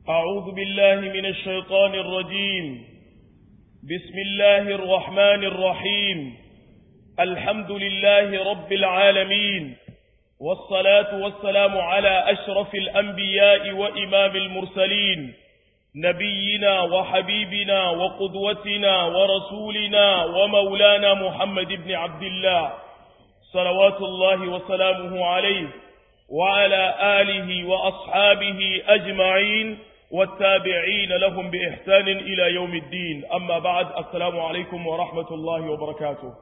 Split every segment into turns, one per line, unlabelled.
أعوذ بالله من الشيطان الرجيم بسم الله الرحمن الرحيم الحمد لله رب العالمين والصلاة والسلام على أشرف الأنبياء وإمام المرسلين نبينا وحبيبنا وقدوتنا ورسولنا ومولانا محمد بن عبد الله صلوات الله وسلامه عليه وعلى آله وأصحابه أجمعين والتابعين لهم بإحسان إلى يوم الدين أما بعد السلام عليكم ورحمة الله وبركاته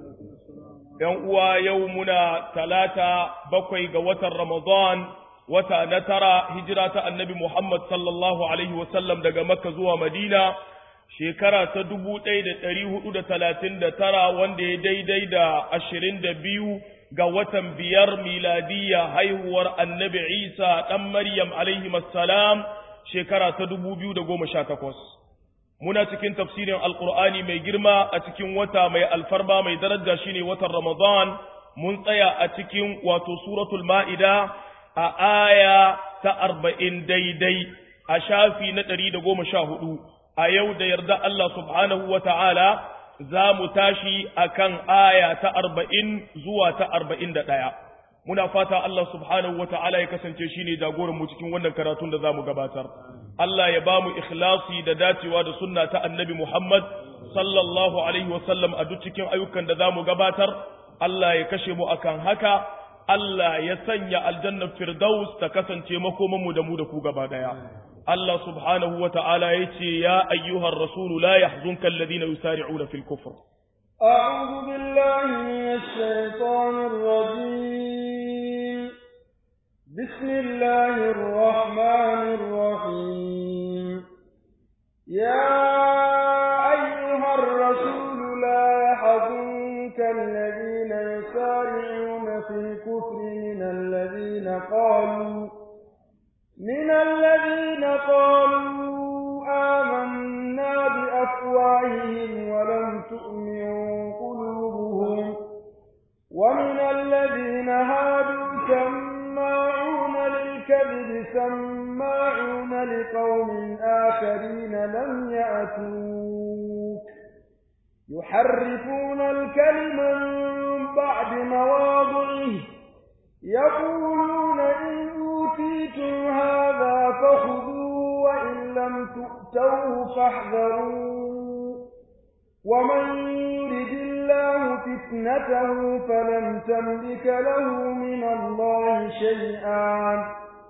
يوم يومنا ثلاثة بقي قوة رمضان wata na tara hijira ta annabi Muhammad sallallahu Alaihi wasallam daga Makka zuwa Madina shekara ta dubu ɗaya da ɗari hudu da talatin da tara wanda ya daidai da ashirin da biyu ga watan biyar miladiyya haihuwar annabi Isa ɗan Maryam alaihi salam shekara ta dubu biyu da goma sha takwas. Muna cikin tafsirin Alƙur'ani mai girma a cikin wata mai alfarma mai daraja shine watan Ramadan mun tsaya a cikin wato suratul ma'ida a aya ta arba'in daidai a shafi na ɗari da goma sha hudu a yau da yarda Allah subhanahu wa ta'ala za mu tashi a kan aya ta arba'in zuwa ta arba'in da ɗaya. Muna fata Allah subhanahu wa ta'ala ya kasance shi ne jagoranmu cikin wannan karatun da za mu gabatar. Allah ya ba mu ikhlasi da dacewa da sunna ta annabi Muhammad sallallahu alaihi wasallam a duk cikin ayyukan da za mu gabatar. Allah ya kashe mu akan haka. Allah ya sanya aljannar Firdaus ta kasance makomanmu da mu da ku gaba daya. Allah subhanahu wa ta'ala ya ce, Ya ayyuhar Rasulu la yahzunka alladhina yusari'una fil kufr.
أعوذ بالله من الشيطان الرجيم بسم الله الرحمن الرحيم يا أيها الرسول لا يحزنك الذين يسارعون في الكفر من الذين قالوا من الذين قالوا آمنا بأفواههم ولم تؤمن قلوبهم ومن الذين هادوا سماعون للكذب سماعون لقوم آخرين لم يأتوك يحرفون الكلم من بعد مواضعه يقولون إن أوتيتم هذا فخذوا وإن لم تؤتوه فاحذروا ومن يرد الله فتنته فلن تملك له من الله شيئا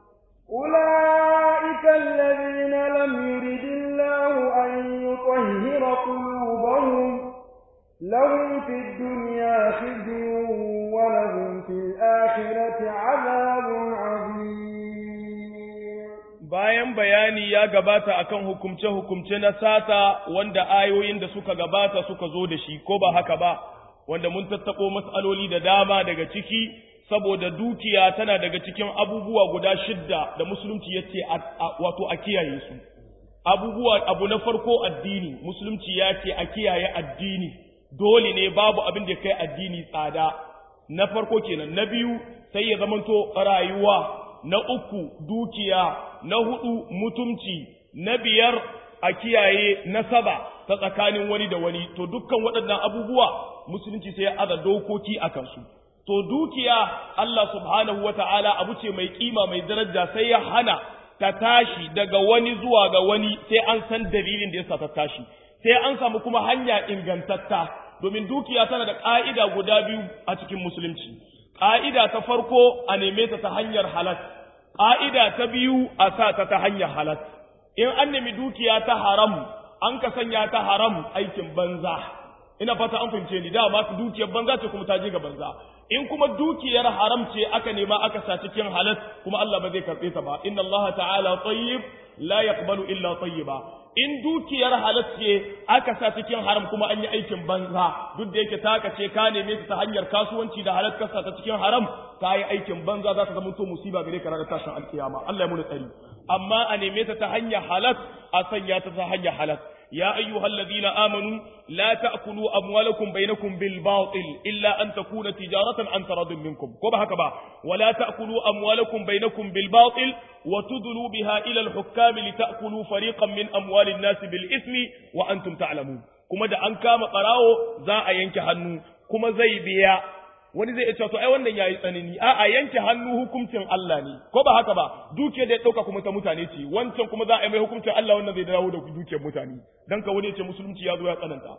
أولئك الذين لم يرد الله أن يطهر قلوبهم لهم في الدنيا خزي ولهم في الآخرة عذاب عظيم
bayan bayani ya gabata akan hukumce-hukumce na sata wanda ayoyin da suka gabata suka zo da shi ko ba haka ba wanda mun tattako matsaloli da dama daga ciki saboda dukiya tana daga cikin abubuwa guda shidda da musulunci ya ce wato a kiyaye su abubuwa abu na farko addini musulunci ya ce a kiyaye addini dole ne babu abin da kai addini tsada na farko kenan na biyu sai ya zamanto rayuwa na uku dukiya na hudu mutumci na biyar a kiyaye nasaba ta tsakanin wani da wani to dukkan waɗannan abubuwa musulunci sai ya aza dokoki a kansu to dukiya Allah subhanahu wata'ala abu ce mai kima mai daraja sai ya hana ta tashi daga wani zuwa ga wani sai an san dalilin da yasa ta tashi sai an samu kuma hanya ingantatta domin dukiya tana da ƙa'ida guda biyu a cikin musulunci ƙa'ida ta farko a neme ta ta hanyar halat ƙa'ida ta biyu a sa ta ta hanyar halat in an nemi dukiya ta haram an ka sanya ta haram aikin banza ina fata an fahimce ni dama dukiyar banza ce kuma ta je ga banza in kuma dukiyar haram ce aka nema aka sa cikin halat kuma Allah ba zai karɓe ta ba inna Allah ta'ala tayyib la yaqbalu illa tayyiba in dukiyar halat ce aka sa cikin haram kuma an yi aikin banza duk da yake taka ce ka neme ta ta hanyar kasuwanci da halat kasa ta cikin haram ta yi aikin banza za ta zama to musiba gare ka ranar tashin alkiyama Allah ya muni tsari amma a neme ta ta hanyar halat a sanya ta ta hanyar halat ya ayyuhalladhina amanu la ta'kulu amwalakum bainakum bil batil illa an takuna tijaratan an taradun minkum ko ba haka ba wala ta'kulu amwalakum bainakum bil batil wa tudlu biha ila al hukam li ta'kulu fariqan min amwalin nas bil ismi wa antum ta'lamun kuma da an kama barawo za a yanke hannu kuma zai biya wani zai ce to ai wannan yayi tsanani a a yanke hannu hukuncin Allah ne ko ba haka ba duke da ya dauka kuma ta mutane ce wancan kuma za a yi mai hukuncin Allah wannan zai dawo da dukiyar mutane dan ka wani ya ce musulunci ya zo ya tsananta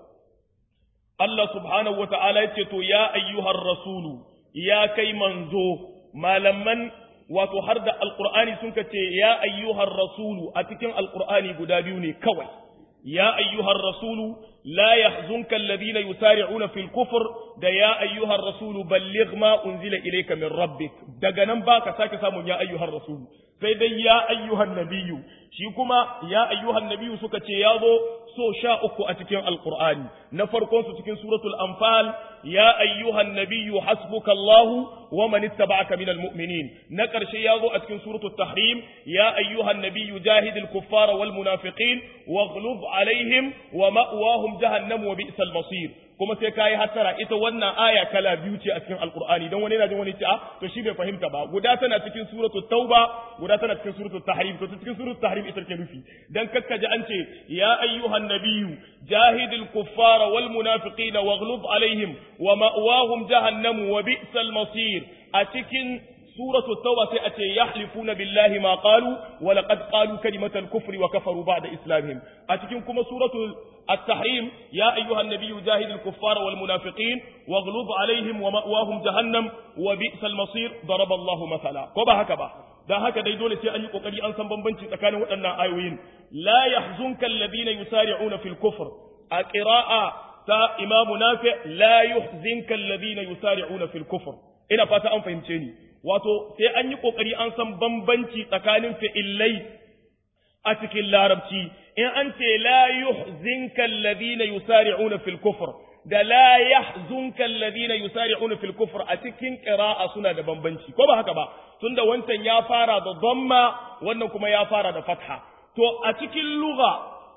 Allah subhanahu wataala yace to ya ayyuhar rasulu ya kai manzo malaman wato har da alqur'ani sun ce ya ayyuhar rasulu a cikin alqur'ani guda biyu ne kawai ya ayyuhar rasulu لا يحزنك الذين يسارعون في الكفر da ya ayyuhar rasulu balligh ma unzila ilayka min rabbik daga nan baka sake samun ya ayyuhar rasulu sai dai ya ayyuhan nabiyyu shi kuma ya ayyuhan nabiyyu suka ce ya zo so sha uku a cikin alqur'ani na farkon su cikin suratul anfal ya ayyuhan nabiyyu hasbuka allah wa man ittaba'aka minal mu'minin na karshe ya zo a cikin suratul tahrim ya ayyuhan nabiyyu jahidil kuffara wal munafiqin waghlub alaihim wa ma'wahum jahannam wa bi'sal masir kuma sai kayi hattara ita wannan aya kala biyu ce a cikin alqur'ani dan wani yana jin wani ce a to shi bai fahimta ba guda tana cikin suratul tauba guda tana cikin suratul tahrim to cikin suratul tahrim ita ke nufi dan kakkaje an ce ya ayyuhan nabiyyu jahidil kuffara wal munafiqina waghlub alaihim wa ma'wahum jahannam wa bi'sal masir a cikin سورة التوبة سيأتي يحلفون بالله ما قالوا ولقد قالوا كلمة الكفر وكفروا بعد إسلامهم أتكنكم سورة التحريم يا أيها النبي جاهد الكفار والمنافقين واغلظ عليهم ومأواهم جهنم وبئس المصير ضرب الله مثلا كبا هكذا da haka dai dole sai an yi kokari an san bambanci tsakanin waɗannan ayoyin la yahzunka alladhina yusari'una fil kufr a qira'a ta imamu nafi la yuhzinka alladhina yusari'una fil kufr ina fata an fahimce ni wato sai an yi ƙoƙari an san bambanci tsakanin fi'illai a cikin larabci in an ce la yuhzinka alladhina yusari'una fil kufr da la yahzunka alladhina yusari'una fil kufr a cikin qira'a suna da bambanci ko ba haka ba tunda wancan ya fara da dhamma wannan kuma ya fara da fatha to a cikin lugha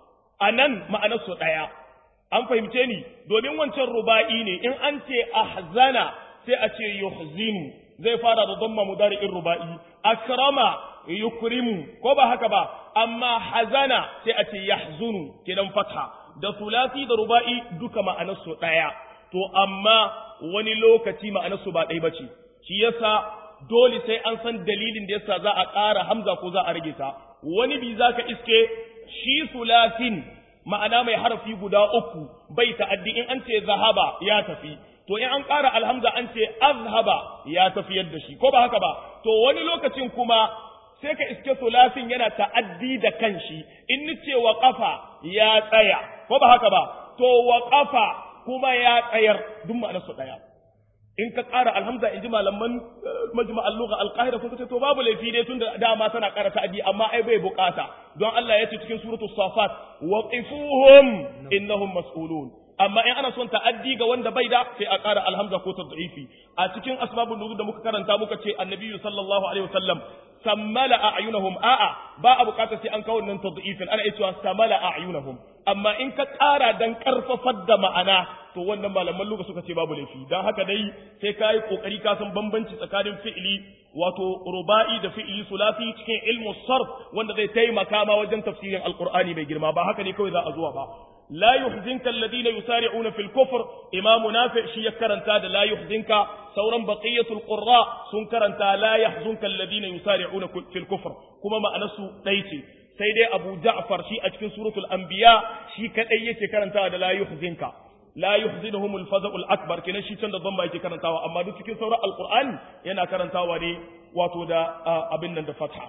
anan ma'anar su daya an fahimce ni domin wancan ruba'i ne in an ce ahzana sai a ce yuhzinu zai fara da dhamma mudari'in ruba'i akrama yukrimu ko ba haka ba amma hazana sai a ce yahzunu kenan fatha da sulasi da ruba'i duka ma'anarsu daya to amma wani lokaci ma'anarsu ba ɗaya bace shi yasa dole sai an san dalilin da yasa za a ƙara hamza ko za a rage ta wani bi zaka iske shi sulasin ma'ana mai harafi guda uku bai ta'addi in an ce zahaba ya tafi to in an ƙara alhamza an ce azhaba ya tafiyar da shi ko ba haka ba to wani lokacin kuma sai ka iske sulasin yana ta'addi da kanshi in ni ce wa ƙafa ya tsaya ko ba haka ba to wa ƙafa kuma ya tsayar duk ma'anarsu ɗaya in ka ƙara alhamza in ji malaman majma'al lugha al-qahira sun ce to babu laifi dai tunda dama tana ƙara ta'addi amma ai bai bukata don Allah ya ce cikin suratul safat waqifuhum innahum mas'ulun amma in ana son ta'addi ga wanda bai da sai a ƙara alhamza ko tad'ifi a cikin asbabun nuzul da muka karanta muka ce annabi sallallahu alaihi wasallam sammala a'yunahum a'a ba a bukatar sai an kawo nan tad'ifin ana cewa samala a'yunahum amma in ka ƙara dan karfafar da ma'ana to wannan malaman luga suka ce babu laifi dan haka dai sai kai kokari ka san bambanci tsakanin fi'ili wato ruba'i da fi'ili sulasi cikin ilmu sarf wanda zai taimaka ma wajen tafsirin alqur'ani mai girma ba haka ne kawai za a zuwa ba لا يحزنك الذين يسارعون في الكفر إمام نافع شي كرنتا لا يحزنك سورا بقية القراء سن كرنتا لا يحزنك الذين يسارعون في الكفر كما ما أنسوا ليتي سيدي أبو جعفر شي أجكن سورة الأنبياء شي كأي كرنتا لا يحزنك لا يحزنهم الفزع الأكبر كنا شي تند ضمبا يكي كرنتا أما دو تكين سورة القرآن ينا كرنتا ودي واتو دا أبنن دا فتحة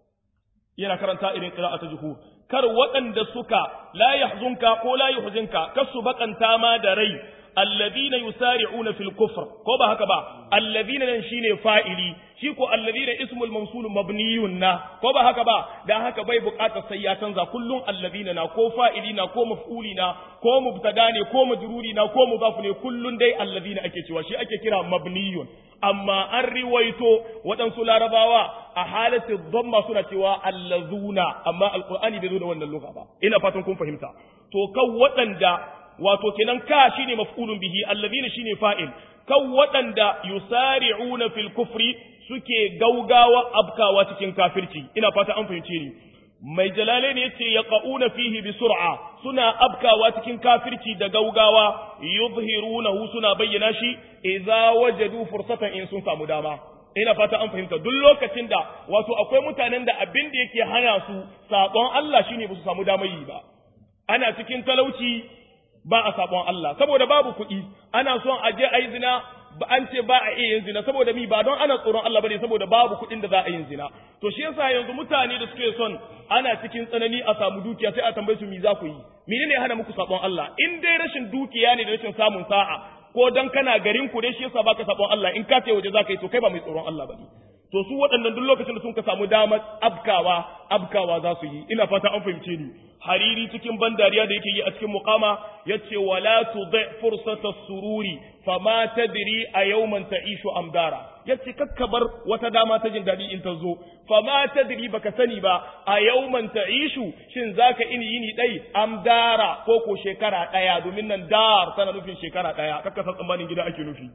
yana karanta irin qira'atu juhur kar waɗanda suka la yahzunka ko la yuhzinka kasu bakanta ma da rai alladhina yusari'una fil kufr ko ba haka ba alladhina nan shine fa'ili shi ko alladhina ismul mawsul mabniyun na ko ba haka ba dan haka bai buƙatar sai ya canza kullun alladhina na ko fa'ili na ko maf'uli na ko mubtada ne ko majruri na ko mudaf ne kullun dai alladhina ake cewa shi ake kira mabniyun amma an riwaito waɗansu larabawa a halatin dhamma suna cewa allazuna amma alqur'ani bai zo da wannan lugha ba ina fatan kun fahimta to kan waɗanda wato kenan ka shine maf'ulun bihi alladhina shine fa'il kan waɗanda yusari'una fil kufri suke gaugawa abkawa cikin kafirci ina fata an fahimce ni mai jalale ne yace yaqauna fihi bi sur'a suna abkawa cikin kafirci da gaugawa yuzhirunahu suna bayyana shi idza wajadu fursatan in sun samu dama ina fata an fahimta duk lokacin da wato akwai mutanen da abin da yake hana su sabon Allah shine ba su samu damar yi ba ana cikin talauci ba a sabon Allah saboda babu kuɗi ana son a je a yi zina ba an ce ba a iya yin zina saboda mi ba don ana tsoron Allah bane saboda babu kuɗin da za a yin zina to shi yasa yanzu mutane da suke son ana cikin tsanani a samu dukiya sai a tambaye su mi za ku yi menene hana muku sabon Allah in dai rashin dukiya ne da rashin samun sa'a ko dan kana garin ku dai shi yasa baka sabon Allah in ka ce waje za ka yi to kai ba mai tsoron Allah bane to su waɗannan duk lokacin da sun ka samu damar abkawa abkawa za su yi ina fata an fahimce ni hariri cikin ban dariya da yake yi a cikin muqama yace wala tudhi fursata sururi fama tadri a yawman ta'ishu amdara yace kakkabar wata dama ta jin dadi in ta zo fama tadri baka sani ba a yawman ta'ishu shin zaka ini yini dai amdara ko ko shekara daya domin nan dar tana nufin shekara daya kakka san tsammanin gida ake nufi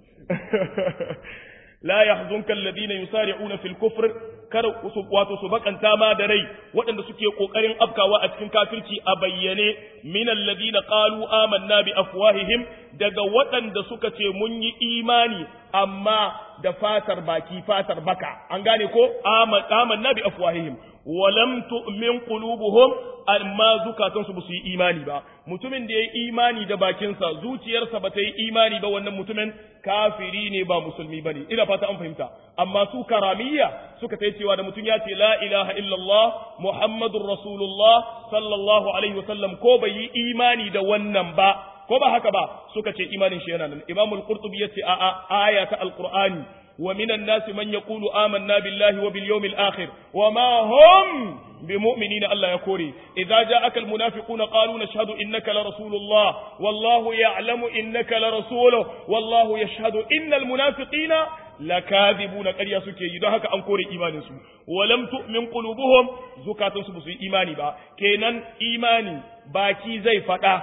la yahzunka alladhina yusari'una fil kufr kar su wato su bakanta ma da rai waɗanda suke kokarin afkawa a cikin kafirci a bayyane min alladhina qalu amanna bi afwahihim daga waɗanda suka ce mun yi imani amma da fatar baki fatar baka an gane ko amanna bi afwahihim walam tu'min qulubuhum amma zukatansu ba su yi imani ba mutumin da ya yi imani da bakinsa zuciyarsa ba ta yi imani ba wannan mutumin kafiri ne ba musulmi bane ina fata an fahimta amma su karamiyya suka ta cewa da mutum ya ce la ilaha illallah muhammadur rasulullah sallallahu alaihi wasallam ko bai yi imani da wannan ba ko ba haka ba suka ce imanin shi yana nan imamul qurtubi yace a a aya ta alqur'ani ومن الناس من يقول آمنا بالله وباليوم الآخر وما هم بمؤمنين الله يكوري إذا جاءك المنافقون قالوا نشهد إنك لرسول الله والله يعلم إنك لرسوله والله يشهد إن المنافقين lakadibuna ƙarya suke yi don haka an kore imanin su walam tu'min qulubuhum zukatun su su imani ba kenan imani baki zai faɗa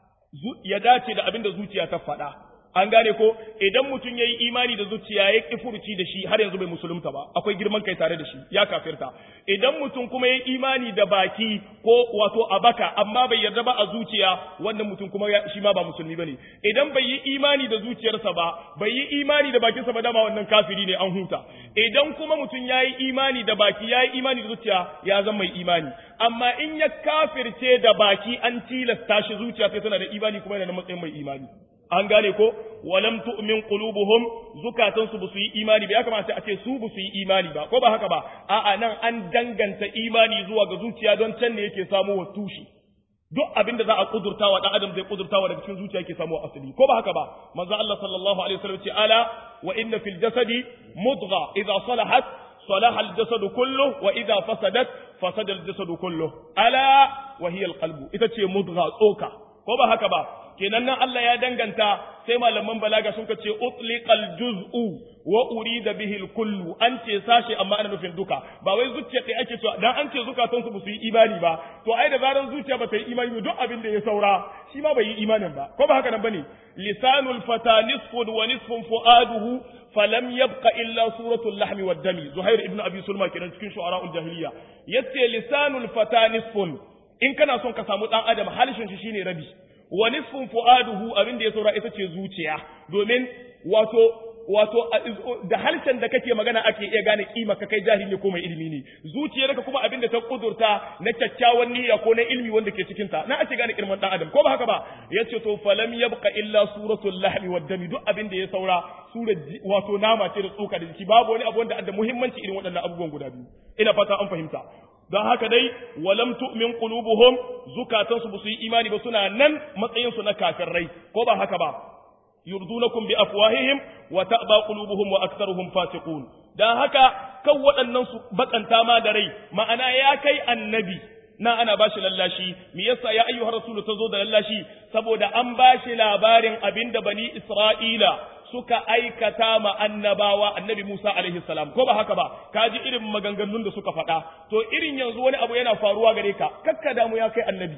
ya dace da abin da zuciya ta faɗa an gane ko idan mutum ya yi imani da zuciya ya ƙi furuci da shi har yanzu bai musulunta ba akwai girman kai tare da shi ya kafirta idan mutum kuma ya yi imani da baki ko wato a baka amma bai yarda ba a zuciya wannan mutum kuma shi ma ba musulmi bane idan bai yi imani da zuciyarsa ba bai yi imani da bakinsa ba dama wannan kafiri ne an huta idan kuma mutum ya yi imani da baki ya yi imani da zuciya ya zama mai imani amma in ya kafirce da baki an tilasta shi zuciya sai tana da imani kuma yana da matsayin mai imani an gane ko walam tu'min qulubuhum zukatan su busu yi imani ba ya kamata a ce su busu yi imani ba ko ba haka ba a'a nan an danganta imani zuwa ga zuciya don can ne yake samu wa tushi duk abin da za a kudurtawa dan adam zai kudurtawa daga cikin zuciya yake samu asali ko ba haka ba manzo Allah sallallahu alaihi wasallam ce ala wa inna fil jasadi mudgha idha salahat صلح الجسد كله وإذا فسدت فسد الجسد كله ألا وهي القلب إذا تشي مضغة أوكا ko ba haka ba kenan nan Allah ya danganta sai malaman balaga sun ce utliqal juz'u wa urida bihi al-kullu an ce sashi amma ana nufin duka ba wai zuciya kai ake cewa dan an ce zukatan su su yi imani ba to ai da zaran zuciya ba ta yi imani ba duk abin da ya saura shi ma bai yi imanin ba ko ba haka nan bane lisanul fata nisfun wa nisfun fuaduhu falam yabqa illa suratul lahmi wad dami zuhair ibn abi sulma kenan cikin shu'ara'ul jahiliya yace lisanul fata nisfun in kana son ka samu dan adam halishin shi shine rabi wa nisfun fuaduhu abin da ya saura ita ce zuciya domin wato wato da harshen da kake magana ake iya gane kima ka kai jahili ko mai ilimi ne zuciyarka kuma abin da ta kudurta na kyakkyawan niyya ko na ilmi wanda ke cikin ta na ake gane kirman dan adam ko ba haka ba yace to falam yabqa illa suratul lahmi wad dami duk abin da ya saura sura wato nama ce da tsoka da jiki babu wani abu wanda da muhimmanci irin waɗannan abubuwan guda biyu ina fata an fahimta don haka dai walam tu'min qulubuhum zukatansu ba su yi imani ba suna nan matsayin su na kafirai ko ba haka ba yurdunakum bi afwahihim wa ta'ba qulubuhum wa aktharuhum fasiqun dan haka kan waɗannan su bakanta ma da rai ma'ana ya kai annabi na ana bashi lallashi me yasa ya ayyuhar rasulu tazo da lallashi saboda an bashi labarin abinda bani isra'ila suka aikata ma annabawa annabi Musa alaihi salam ko ba haka ba ka ji irin maganganun da suka faɗa to irin yanzu wani abu yana faruwa gare ka kakka damu ya kai annabi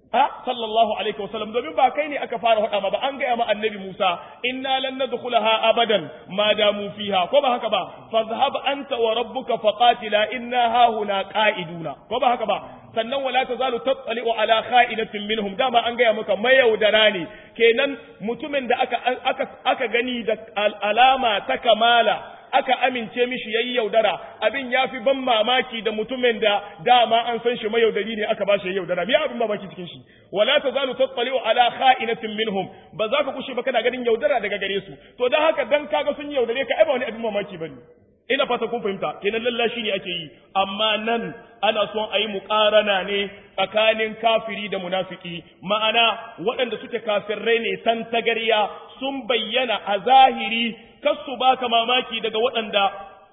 a sallallahu alaihi wasallam domin ba kai ne aka fara faɗa ma ba an gaya ma annabi Musa inna lan nadkhulaha abadan ma damu fiha ko ba haka ba fadhhab anta wa rabbuka faqatila inna hahuna qa'iduna ko ba haka ba sannan wala tazalu tattali'u ala kha'inatin minhum dama an gaya maka mayaudara ne kenan mutumin da aka aka aka gani da alama ta kamala aka amince mishi yayi yaudara abin yafi ban mamaki da mutumin da dama an san shi mayaudari ne aka bashi yaudara me abin mamaki cikin shi wala tazalu tattali'u ala kha'inatin minhum ba za ka kushe ba kana ganin yaudara daga gare su to dan haka dan kaga sun yaudare ka ai ba wani abin mamaki bane ina fata kun fahimta kenan lallashi ne ake yi amma nan ana son a yi muƙarana ne tsakanin kafiri da munafiki ma'ana waɗanda suke kafirrai ne san tagarya sun bayyana a zahiri kasu baka mamaki daga waɗanda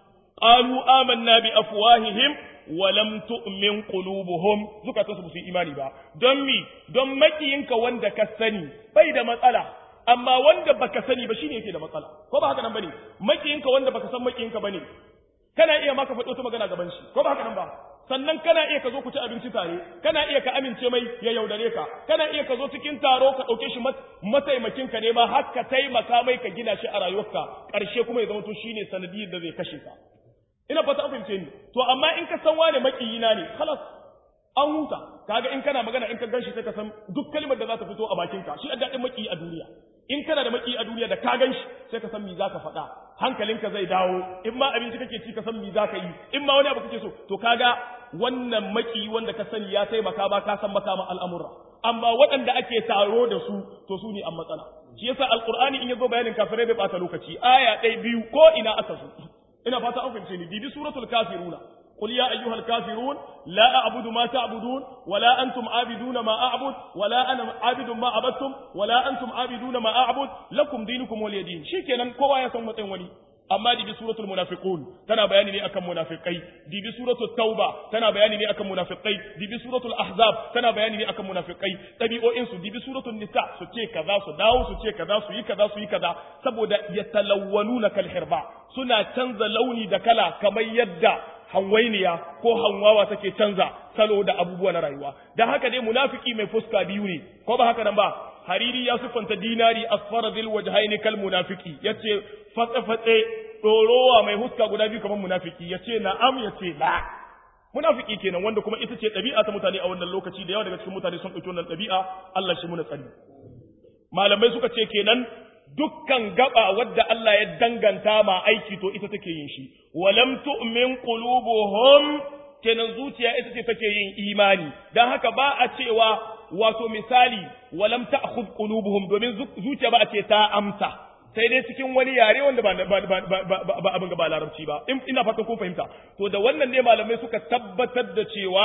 qalu amanna bi afwahihim wa lam tu'min qulubuhum zukata su su imani ba don mi don makiyinka wanda ka sani bai da matsala amma wanda baka sani ba shine yake da matsala ko ba haka nan bane makiyinka wanda baka san makiyinka bane kana iya maka faɗo ta magana gaban shi ko ba haka nan ba sannan kana iya ka zo ku ci abinci tare kana iya ka amince mai ya yaudare ka kana iya ka zo cikin taro ka ɗauke shi mataimakin ka ne ma har ka taimaka mai ka gina shi a rayuwarka ƙarshe kuma ya zama to shine sanadiyar da zai kashe ka ina fata an fahimce ni to amma in ka san wane makiyina ne khalas an huta kaga in kana magana in ka ganshi sai ka san duk kalmar da za ta fito a bakinka shi a daɗin makiyi a duniya in kana da makiyi a duniya da ka ganshi sai ka san me zaka faɗa hankalinka zai dawo in ma abinci kake ci ka san me zaka yi in ma wani abu kake so to kaga wannan makiyi wanda ka sani ya taimaka ba ka san makama al'amura amma waɗanda ake taro da su to su ne an matsala shi yasa alqur'ani in yazo bayanin kafirai bai bata lokaci aya ɗaya biyu ko ina aka so ina fata an fahimce ni bibi suratul kafiruna قل يا أيها الكافرون لا أعبد ما تعبدون ولا أنتم عابدون ما أعبد ولا أنا عابد ما عبدتم ولا أنتم عابدون ما أعبد لكم دينكم ولي دين شيكنا كوا يا سمة ولي amma dibi suratul munafiqun tana bayani ne akan munafikai dibi suratul tauba tana bayani ne akan munafikai dibi suratul ahzab tana bayani ne akan munafikai tabi'o'in su dibi suratul nisa su ce kaza su dawo su ce kaza su yi kaza su yi kaza saboda yatalawwaluna kal hirba suna canza launi da kala kamar yadda hanwainiya ko hanwawa take canza salo da abubuwa na rayuwa dan haka dai munafiki mai fuska biyu ne ko ba haka nan ba hariri ya siffanta dinari asfara zil wajhaini kal munafiki yace fatsa fatse dorowa mai huska guda biyu kamar munafiki yace na'am yace la munafiki kenan wanda kuma ita ce ɗabi'a ta mutane a wannan lokaci da yawa daga cikin mutane sun ɗauki wannan ɗabi'a Allah shi muna tsari malamai suka ce kenan dukkan gaba wadda Allah ya danganta ma aiki to ita take yin shi walam tu'min qulubuhum kenan zuciya ita ce take yin imani dan haka ba a cewa wato misali walam ta'khudh qulubuhum domin zuciya ba a ce ta amsa sai dai cikin wani yare wanda ba ba abin ba larabci ba ina fatan kun fahimta to da wannan ne malamai suka tabbatar da cewa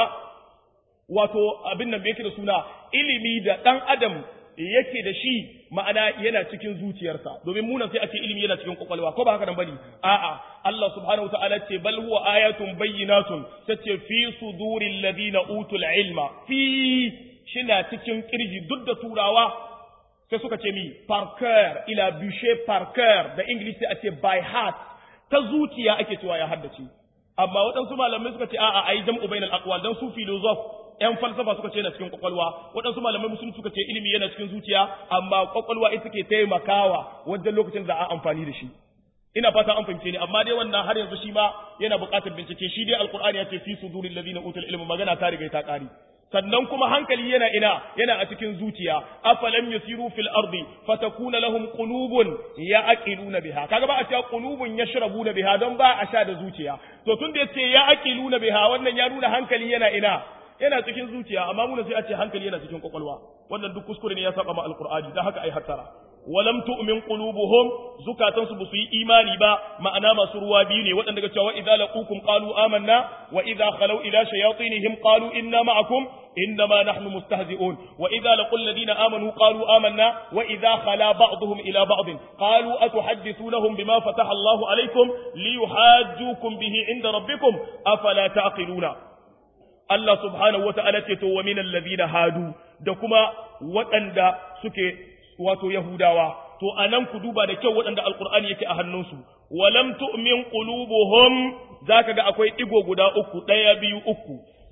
wato abin nan yake da suna ilimi da dan adam yake da shi ma'ana yana cikin zuciyarsa domin munan sai ake ilimi yana cikin kwakwalwa ko ba haka nan bane a'a Allah subhanahu wataala ce bal huwa ayatun bayyinatun tace fi suduril ladina utul ilma fi shina cikin kirji duk da turawa sai suka ce mi par cœur ila bûcher par cœur da english sai a ce by heart ta zuciya ake cewa ya haddace amma waɗansu malamai suka ce a'a ayi jam'u bainal aqwal dan su philosoph ‘yan falsafa suka ce yana cikin kwakwalwa, waɗansu malamai musulunci suka ce ilimi yana cikin zuciya, amma kwakwalwa ita ke taimakawa wajen lokacin da a amfani da shi. Ina fata an fahimce ni, amma dai wannan har yanzu shi ma yana buƙatar bincike, shi dai Alƙur'ani ya ce fi su durin lazina utul ilmi magana ta riga ta ƙari. Sannan kuma hankali yana ina, yana a cikin zuciya, afalam yasiru fil ardi fatakuna lahum qulubun ya'qiluna biha. Kaga ba a cewa qulubun yashrabuna biha don ba a sha da zuciya. To tun da yace ya'qiluna biha wannan ya nuna hankali yana ina, yana cikin zuciya amma muna sai a ce hankali yana cikin kwakwalwa wannan duk kuskure ne ya saba ma alqur'ani dan haka ai hattara walam tu'min qulubuhum zukatan su busu yi imani ba ma'ana masu ruwa biyu ne waɗanda ga cewa idza laqukum qalu amanna wa idza khalu ila shayatinihim qalu inna ma'akum إنما نحن مستهزئون وإذا لقوا الذين آمنوا قالوا آمنا وإذا خلا بعضهم إلى بعض قالوا أتحدثونهم بما فتح الله عليكم ليحاجوكم به عند ربكم أفلا تعقلون Allah subhanahu wata'ala ce to wa minal ladina hadu da kuma waɗanda suke wato Yahudawa to anan ku duba da kyau waɗanda alqur'ani yake a hannunsu walam tu'min qulubuhum zaka ga akwai digo guda uku ɗaya biyu uku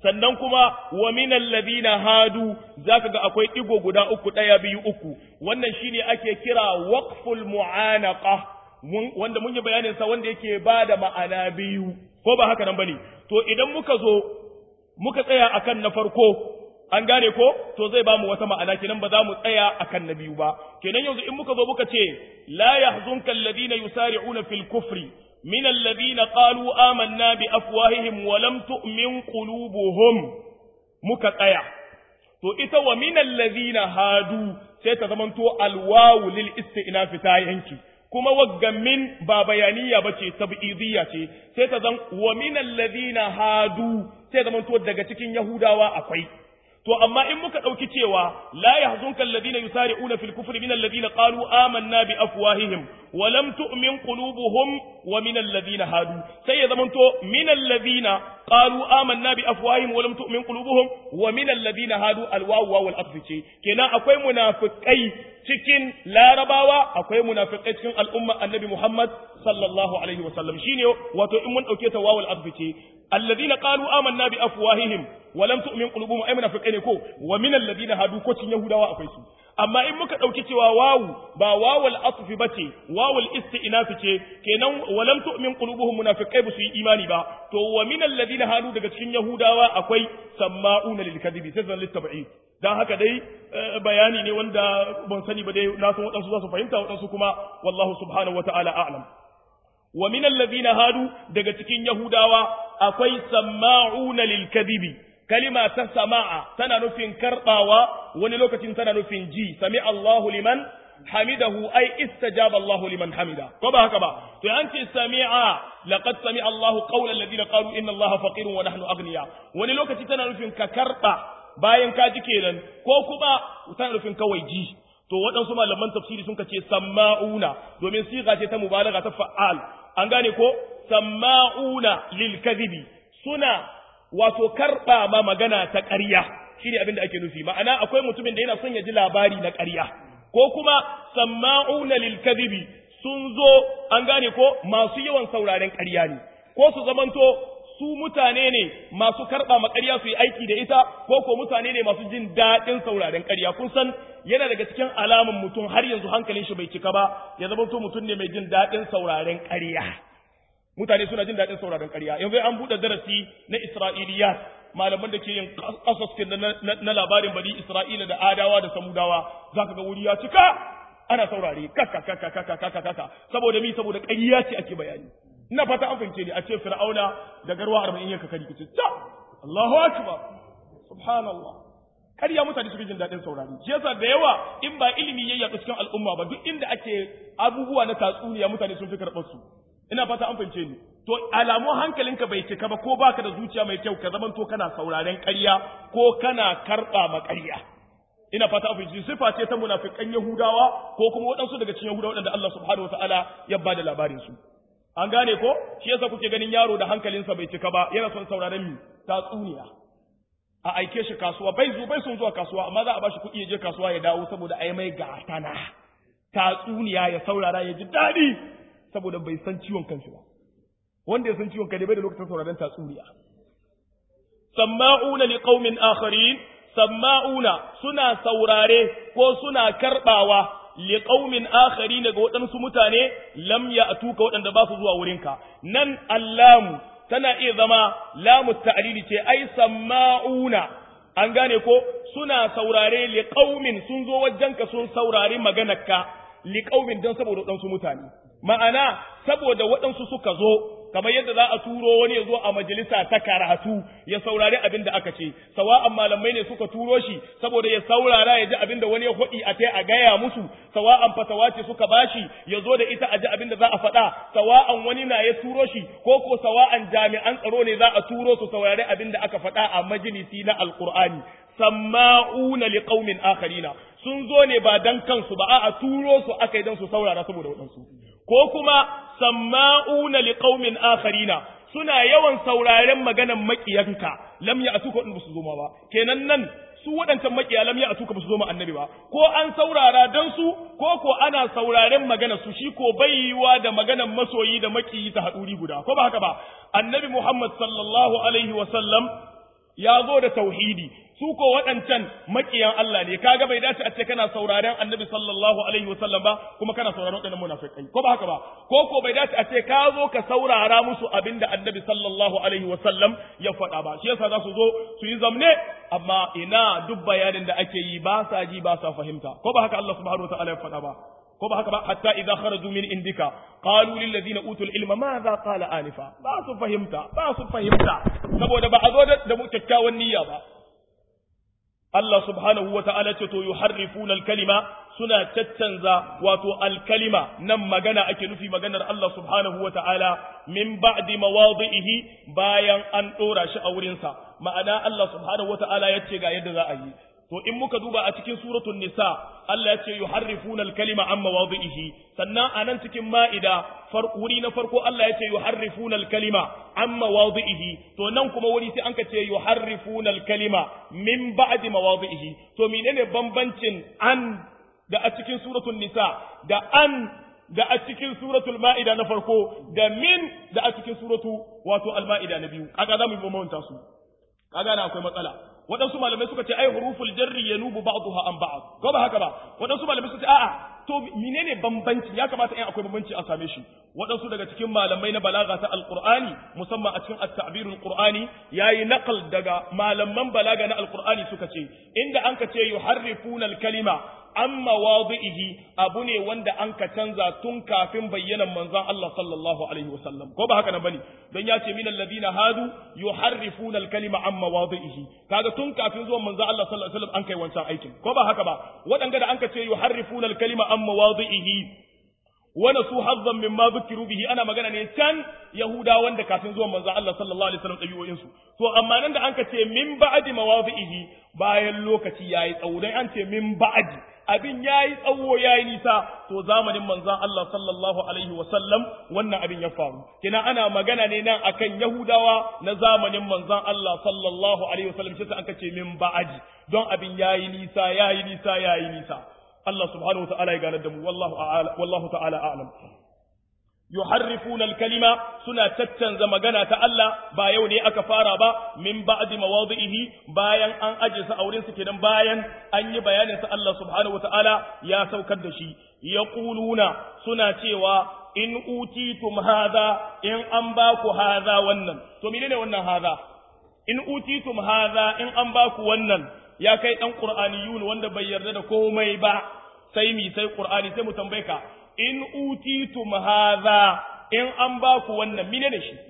sannan kuma wa minal ladina hadu zaka ga akwai digo guda uku daya biyu uku wannan shine ake kira waqful mu'anaqa wanda mun yi bayanin sa wanda yake bada ma'ana biyu ko ba haka nan bane to idan muka zo muka tsaya akan na farko an gane ko to zai bamu wata ma'ana kenan ba za mu tsaya akan na biyu ba kenan yanzu in muka zo muka ce la yahzunka alladhina yusari'una fil kufri min alladhina qalu amanna bi afwahihim wa lam tu'min qulubuhum muka tsaya to ita wa min alladhina hadu sai ta zamanto alwawu lil isti'naf ta yanki kuma waggan min ba bayaniya bace tab'idiyya ce sai ta zan wa min alladhina hadu sai zamanto daga cikin yahudawa akwai to amma in muka ɗauki cewa la yahzunka alladhina yusari'una fil kufri min alladhina qalu amanna bi afwahihim wa lam tu'min qulubuhum wa min alladhina hadu sai ya zamanto min alladhina qalu amanna bi afwahihim wa lam tu'min qulubuhum wa min alladhina hadu alwawu wal ce kenan akwai munafikai cikin larabawa akwai munafikai cikin al'umma annabi Muhammad sallallahu alaihi wasallam shine wato in mun dauke ta wawul ce alladhina qalu amanna bi afwahihim wa lam tu'min qulubuhum ay munafiqai ne ko wa min alladhina hadu ko cin yahudawa akwai su amma in muka dauki cewa wawu ba wawul atfi bace wawul isti'naf ce kenan wa lam tu'min qulubuhum munafiqai ba su yi imani ba to wa min alladhina hadu daga cikin yahudawa akwai samma'una lil kadhibi sai zan littabi'i dan haka dai bayani ne wanda ban sani ba dai na san wadansu za su fahimta wadansu kuma wallahu subhanahu wata'ala a'lam wa min alladhina hadu daga cikin yahudawa akwai samma'una lil kadhibi kalima ta sama'a tana nufin karbawa wani lokacin tana nufin ji sami Allahu liman hamidahu ai istajaba Allahu liman hamida ko ba haka ba to an ce sami'a laqad sami Allahu qawla alladhina qalu inna Allaha faqirun wa nahnu aghniya wani lokaci tana nufin ka karba bayan ka ji kenan ko kuma tana nufin kawai ji to waɗansu malaman tafsiri sun ce samma'una domin siga ce ta mubalaga ta fa'al an gane ko samma'una lil kadhibi suna wato karba ma magana ta ƙarya shine abin da ake nufi ma'ana akwai mutumin da yana son ya ji labari na ƙarya ko kuma samma'una lil kadhibi sun zo an gane ko masu yawan sauraren ƙarya ne ko su zamanto su mutane ne masu karɓa ma ƙarya su yi aiki da ita ko ko mutane ne masu jin daɗin sauraren ƙarya kun san yana daga cikin alamun mutum har yanzu hankalin shi bai cika ba ya zama to mutum ne mai jin daɗin sauraren ƙarya mutane suna jin daɗin sauraren ƙarya yanzu an buɗe darasi na isra'iliya malaman da ke yin ƙasaskin na labarin bari isra'ila da adawa da samudawa za ka ga wuri ya cika ana saurare kaka kaka kaka kaka kaka saboda mi saboda ƙarya ce ake bayani ina fata an fahimce ni a ce fir'auna da garwa arba'in yanka kari kici ta Allahu akbar subhanallah ƙarya mutane suke jin daɗin saurari shi yasa da yawa in ba ilimi ya yaɗu cikin al'umma ba duk inda ake abubuwa na tatsuniya mutane sun fi karɓar su ina fata an fahimce ni to alamu hankalinka bai cika ba ko baka da zuciya mai kyau ka zaman to kana sauraren ƙarya ko kana karɓa ma ƙarya ina fata an fahimce sifa ce ta munafikan yahudawa ko kuma waɗansu daga cikin yahudawa waɗanda Allah subhanahu wataala ya ba da labarin su an gane ko shi yasa kuke ganin yaro da hankalinsa bai cika ba yana son sauraren mi tatsuniya a aike shi kasuwa bai zo bai son zuwa kasuwa amma za a bashi kuɗi ya je kasuwa ya dawo saboda a yi mai gatana tatsuniya ya saurara ya ji daɗi saboda bai san ciwon kanshi ba wanda ya san ciwon kai bai da lokacin sauraron tatsuniya samma'una liqaumin akharin samma'una suna saurare ko suna karbawa liqaumin akharin ga waɗansu mutane lam ya'tuka waɗanda ba su zuwa wurinka nan allamu tana iya zama lamu ta'lili ce ai samma'una an gane ko suna saurare liqaumin sun zo wajenka sun saurari maganarka liqaumin don saboda waɗansu mutane ma'ana saboda waɗansu suka zo kamar yadda za a turo wani ya zo a majalisa ta karatu ya saurari abin da aka ce sawa'an malamai ne suka turo shi saboda ya saurara ya ji abin da wani ya hudi a tai a gaya musu sawa'an fatawa ce suka bashi ya zo da ita a ji abin da za a faɗa sawa'an wani na ya turo shi ko ko sawa'an jami'an tsaro ne za a turo su saurari abin da aka faɗa a majalisi na alqur'ani samma'una liqaumin akharina sun zo ne ba dan kansu ba a'a turo su aka yi dan su saurara saboda waɗansu ko kuma samma'una liqaumin akharina suna yawan sauraren maganan makiyanka lam ya atuka in su zo ma ba kenan nan su waɗancan makiya lam ya atuka ba su zo ma annabi ba ko an saurara dan su ko ko ana sauraren magana su shi ko baiwa da maganan masoyi da makiyi ta haɗuri guda ko ba haka ba annabi Muhammad sallallahu alaihi wa sallam ya zo da tauhidi su ko waɗancan makiyan Allah ne kaga bai dace a ce kana sauraren annabi sallallahu alaihi wasallam ba kuma kana sauraron waɗannan munafikai ko ba haka ba ko ko bai dace a ce ka zo ka saurara musu abinda annabi sallallahu alaihi wasallam ya faɗa ba shi yasa za su zo su yi zamne amma ina duk bayanin da ake yi ba sa ji ba sa fahimta ko ba haka Allah subhanahu wataala ya faɗa ba ko ba haka ba hatta idza kharaju min indika qalu lil ladina utul ilma madha qala anifa ba su fahimta ba su fahimta saboda ba a zo da mu kyakkyawan niyya ba Allah subhanahu wa ta'ala ce to yuharrifuna al-kalima suna caccanza wato al-kalima nan magana ake nufi maganar Allah subhanahu wa ta'ala min ba'di mawadi'ihi bayan an dora shi a wurin sa ma'ana Allah subhanahu wa ta'ala yace ga yadda za a yi to in muka duba a cikin suratul nisa Allah yace yuharrifuna al-kalima an mawadi'ihi sannan anan cikin ma'ida wuri na farko Allah yace yuharrifuna al-kalima an mawadi'ihi to nan kuma wuri sai anka ce yuharrifuna al-kalima min ba'di mawadi'ihi to menene bambancin an da a cikin suratul nisa da an da a cikin suratul ma'ida na farko da min da a cikin suratu wato al-ma'ida na biyu kaga zamu yi bambanta su kaga na akwai matsala waɗansu malamai suka ce ai huruful jarri yanubu ba'daha an ba'd ko ba haka ba waɗansu malamai suka ce a'a to menene bambanci ya kamata in akwai bambanci a same shi waɗansu daga cikin malamai na balaga ta alqur'ani musamman a cikin at-ta'birul qur'ani yayi naqal daga malaman balaga na alqur'ani suka ce inda an ka ce yuharrifuna al-kalima an mawadi'ihi abu ne wanda an ka canza tun kafin bayyanan manzon Allah sallallahu alaihi wasallam ko ba haka nan bane don ya ce minal ladina hadu yuharrifuna al-kalima an mawadi'ihi kaga tun kafin zuwan manzon Allah sallallahu alaihi wasallam an kai wancan aikin ko ba haka ba wadanga da an ka ce yuharrifuna al-kalima an mawadi'ihi wani su hazzan min ma zukiru bihi ana magana ne can yahuda wanda kafin zuwan manzon Allah sallallahu alaihi wasallam dabi'o'in su to amma nan da an ka ce min ba'di mawadi'ihi bayan lokaci yayi tsawo dan an ce min ba'di abin yayi tsawo yayi nisa to zamanin manzon Allah sallallahu alaihi wasallam wannan abin ya faru kina ana magana ne nan akan yahudawa na zamanin manzon Allah sallallahu alaihi wasallam shi an ka ce min ba'di don abin yayi nisa yayi nisa yayi nisa Allah subhanahu wata'ala ya ganar da mu wallahu wallahu ta'ala a'lam yuharrifuna al-kalima suna caccanza magana ta Allah ba yau ne aka fara ba min ba'di mawadihi bayan an aje su auren su kenan bayan an yi bayanin sa Allah subhanahu wata'ala ya saukar da shi yaquluna suna cewa in utitum hadha in an ba ku hadha wannan to menene wannan hadha in utitum hadha in an ba ku wannan ya kai ɗan ƙur'aniyun wanda bai yarda da komai ba sai mi sai ƙur'ani sai mu tambaye ka in utitum hadha in an ba ku wannan mine ne shi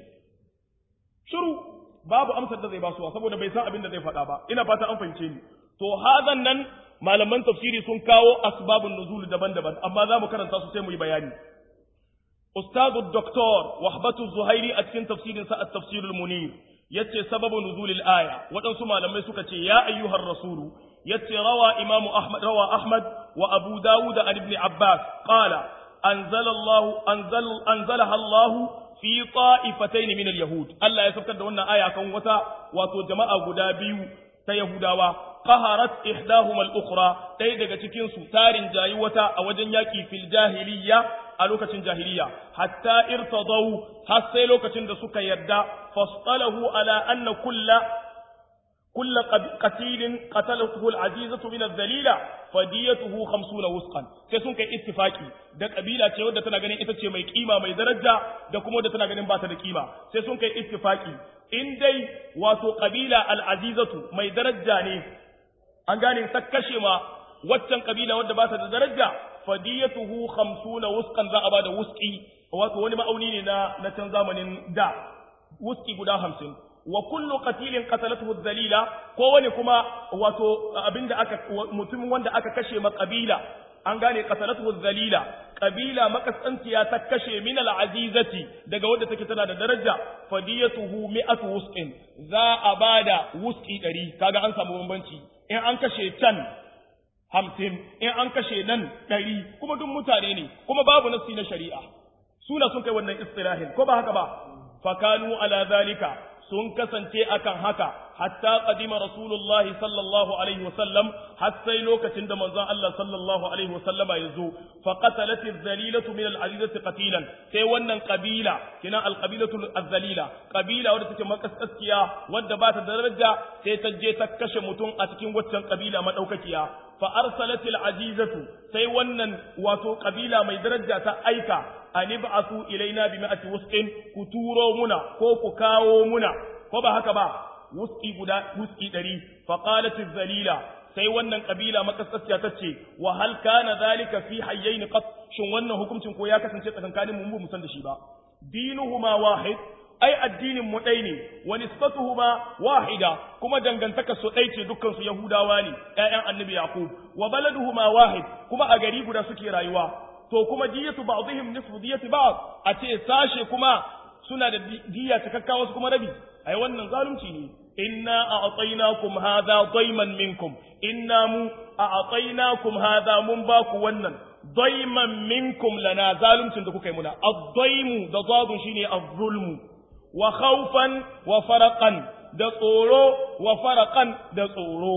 shiru babu amsar da zai basuwa saboda bai san abin da zai faɗa ba ina fata an fahimce ni to hadan nan malaman tafsiri sun kawo asbabun nuzul daban-daban amma za mu karanta su sai mu yi bayani ustadu doktor wahbatu zuhairi a cikin tafsirin sa at-tafsirul munir yace sababu nuzulil aya waɗansu malamai suka ce ya ayyuhar rasulu yace rawa imamu ahmad rawa ahmad wa abu dawud an ibn abbas qala anzala allah anzal anzalaha allah fi ta'ifatayn min al-yahud Allah ya saukar da wannan aya kan wata wato jama'a guda biyu ta yahudawa qaharat ihdahuma al-ukhra dai daga cikin su tarin jayi wata a wajen yaki fil jahiliyya a lokacin jahiliya hatta irtadau har sai lokacin da suka yarda fastalahu ala anna kulla kulla qatilin qatalahu al-azizatu min adh-dhalila fadiyatuhu 50 wusqan sai sun kai ittifaki da kabila ce wadda tana ganin ita ce mai kima mai daraja da kuma wadda tana ganin ba ta da kima sai sun kai ittifaki in dai wato kabila al-azizatu mai daraja ne an gane ta kashe ma waccan kabila wadda ba ta da daraja fadiyatuhu 50 wusqan za a bada wuski wato wani ma'auni ne na na can zamanin da wuski guda 50 wa kullu qatilin qatalathu dhalila ko wani kuma wato abinda aka mutum wanda aka kashe ma kabila an gane qatalathu dhalila kabila makasantiya ta kashe min al-azizati daga wadda take tana da daraja fadiyatuhu mi'atu wusqin za a bada wuski 100 kaga an samu bambanci in an kashe can hamsin in an kashe nan ɗari kuma duk mutane ne kuma babu nassi na shari'a suna sun kai wannan istilahin ko ba haka ba fakanu ala zalika sun kasance akan haka hatta qadima rasulullah sallallahu alaihi wasallam har sai lokacin da manzon Allah sallallahu alaihi wasallama ya zo fa qatalat az-zalilatu min al-azizati qatilan sai wannan kabila kina al-qabilatu az-zalila kabila wadda take makaskaskiya wadda ba ta daraja sai ta je ta kashe mutum a cikin waccan kabila madaukakiya fa arsalat al-azizatu sai wannan wato kabila mai daraja ta aika an ib'athu ilaina bi ma'ati wusqin ku turo muna ko ku kawo muna ko ba haka ba wusqi guda wusqi 100 fa qalat az-zalila sai wannan kabila makasassiya ta ce wa hal kana zalika fi hayyain qat shin wannan hukuncin ko ya kasance tsakankanin mu mu san da shi ba dinuhuma wahid ai addinin mu ɗai ne wa nisbatuhuma wahida kuma dangantaka su ɗai ce dukkan su yahudawa ne ƴaƴan annabi yaqub wa baladuhuma wahid kuma a gari guda suke rayuwa to kuma diyatu ba'dihim nisfu diyati ba'd a ce sashe kuma suna da diya cikakka wasu kuma rabi ai wannan zalunci ne inna a'taynakum hadha dayman minkum inna mu a'taynakum hadha mun baku wannan dayman minkum lana zaluncin da kuka yi muna ad-daymu da zadun shine az-zulmu wa khawfan wa faraqan da tsoro wa faraqan da tsoro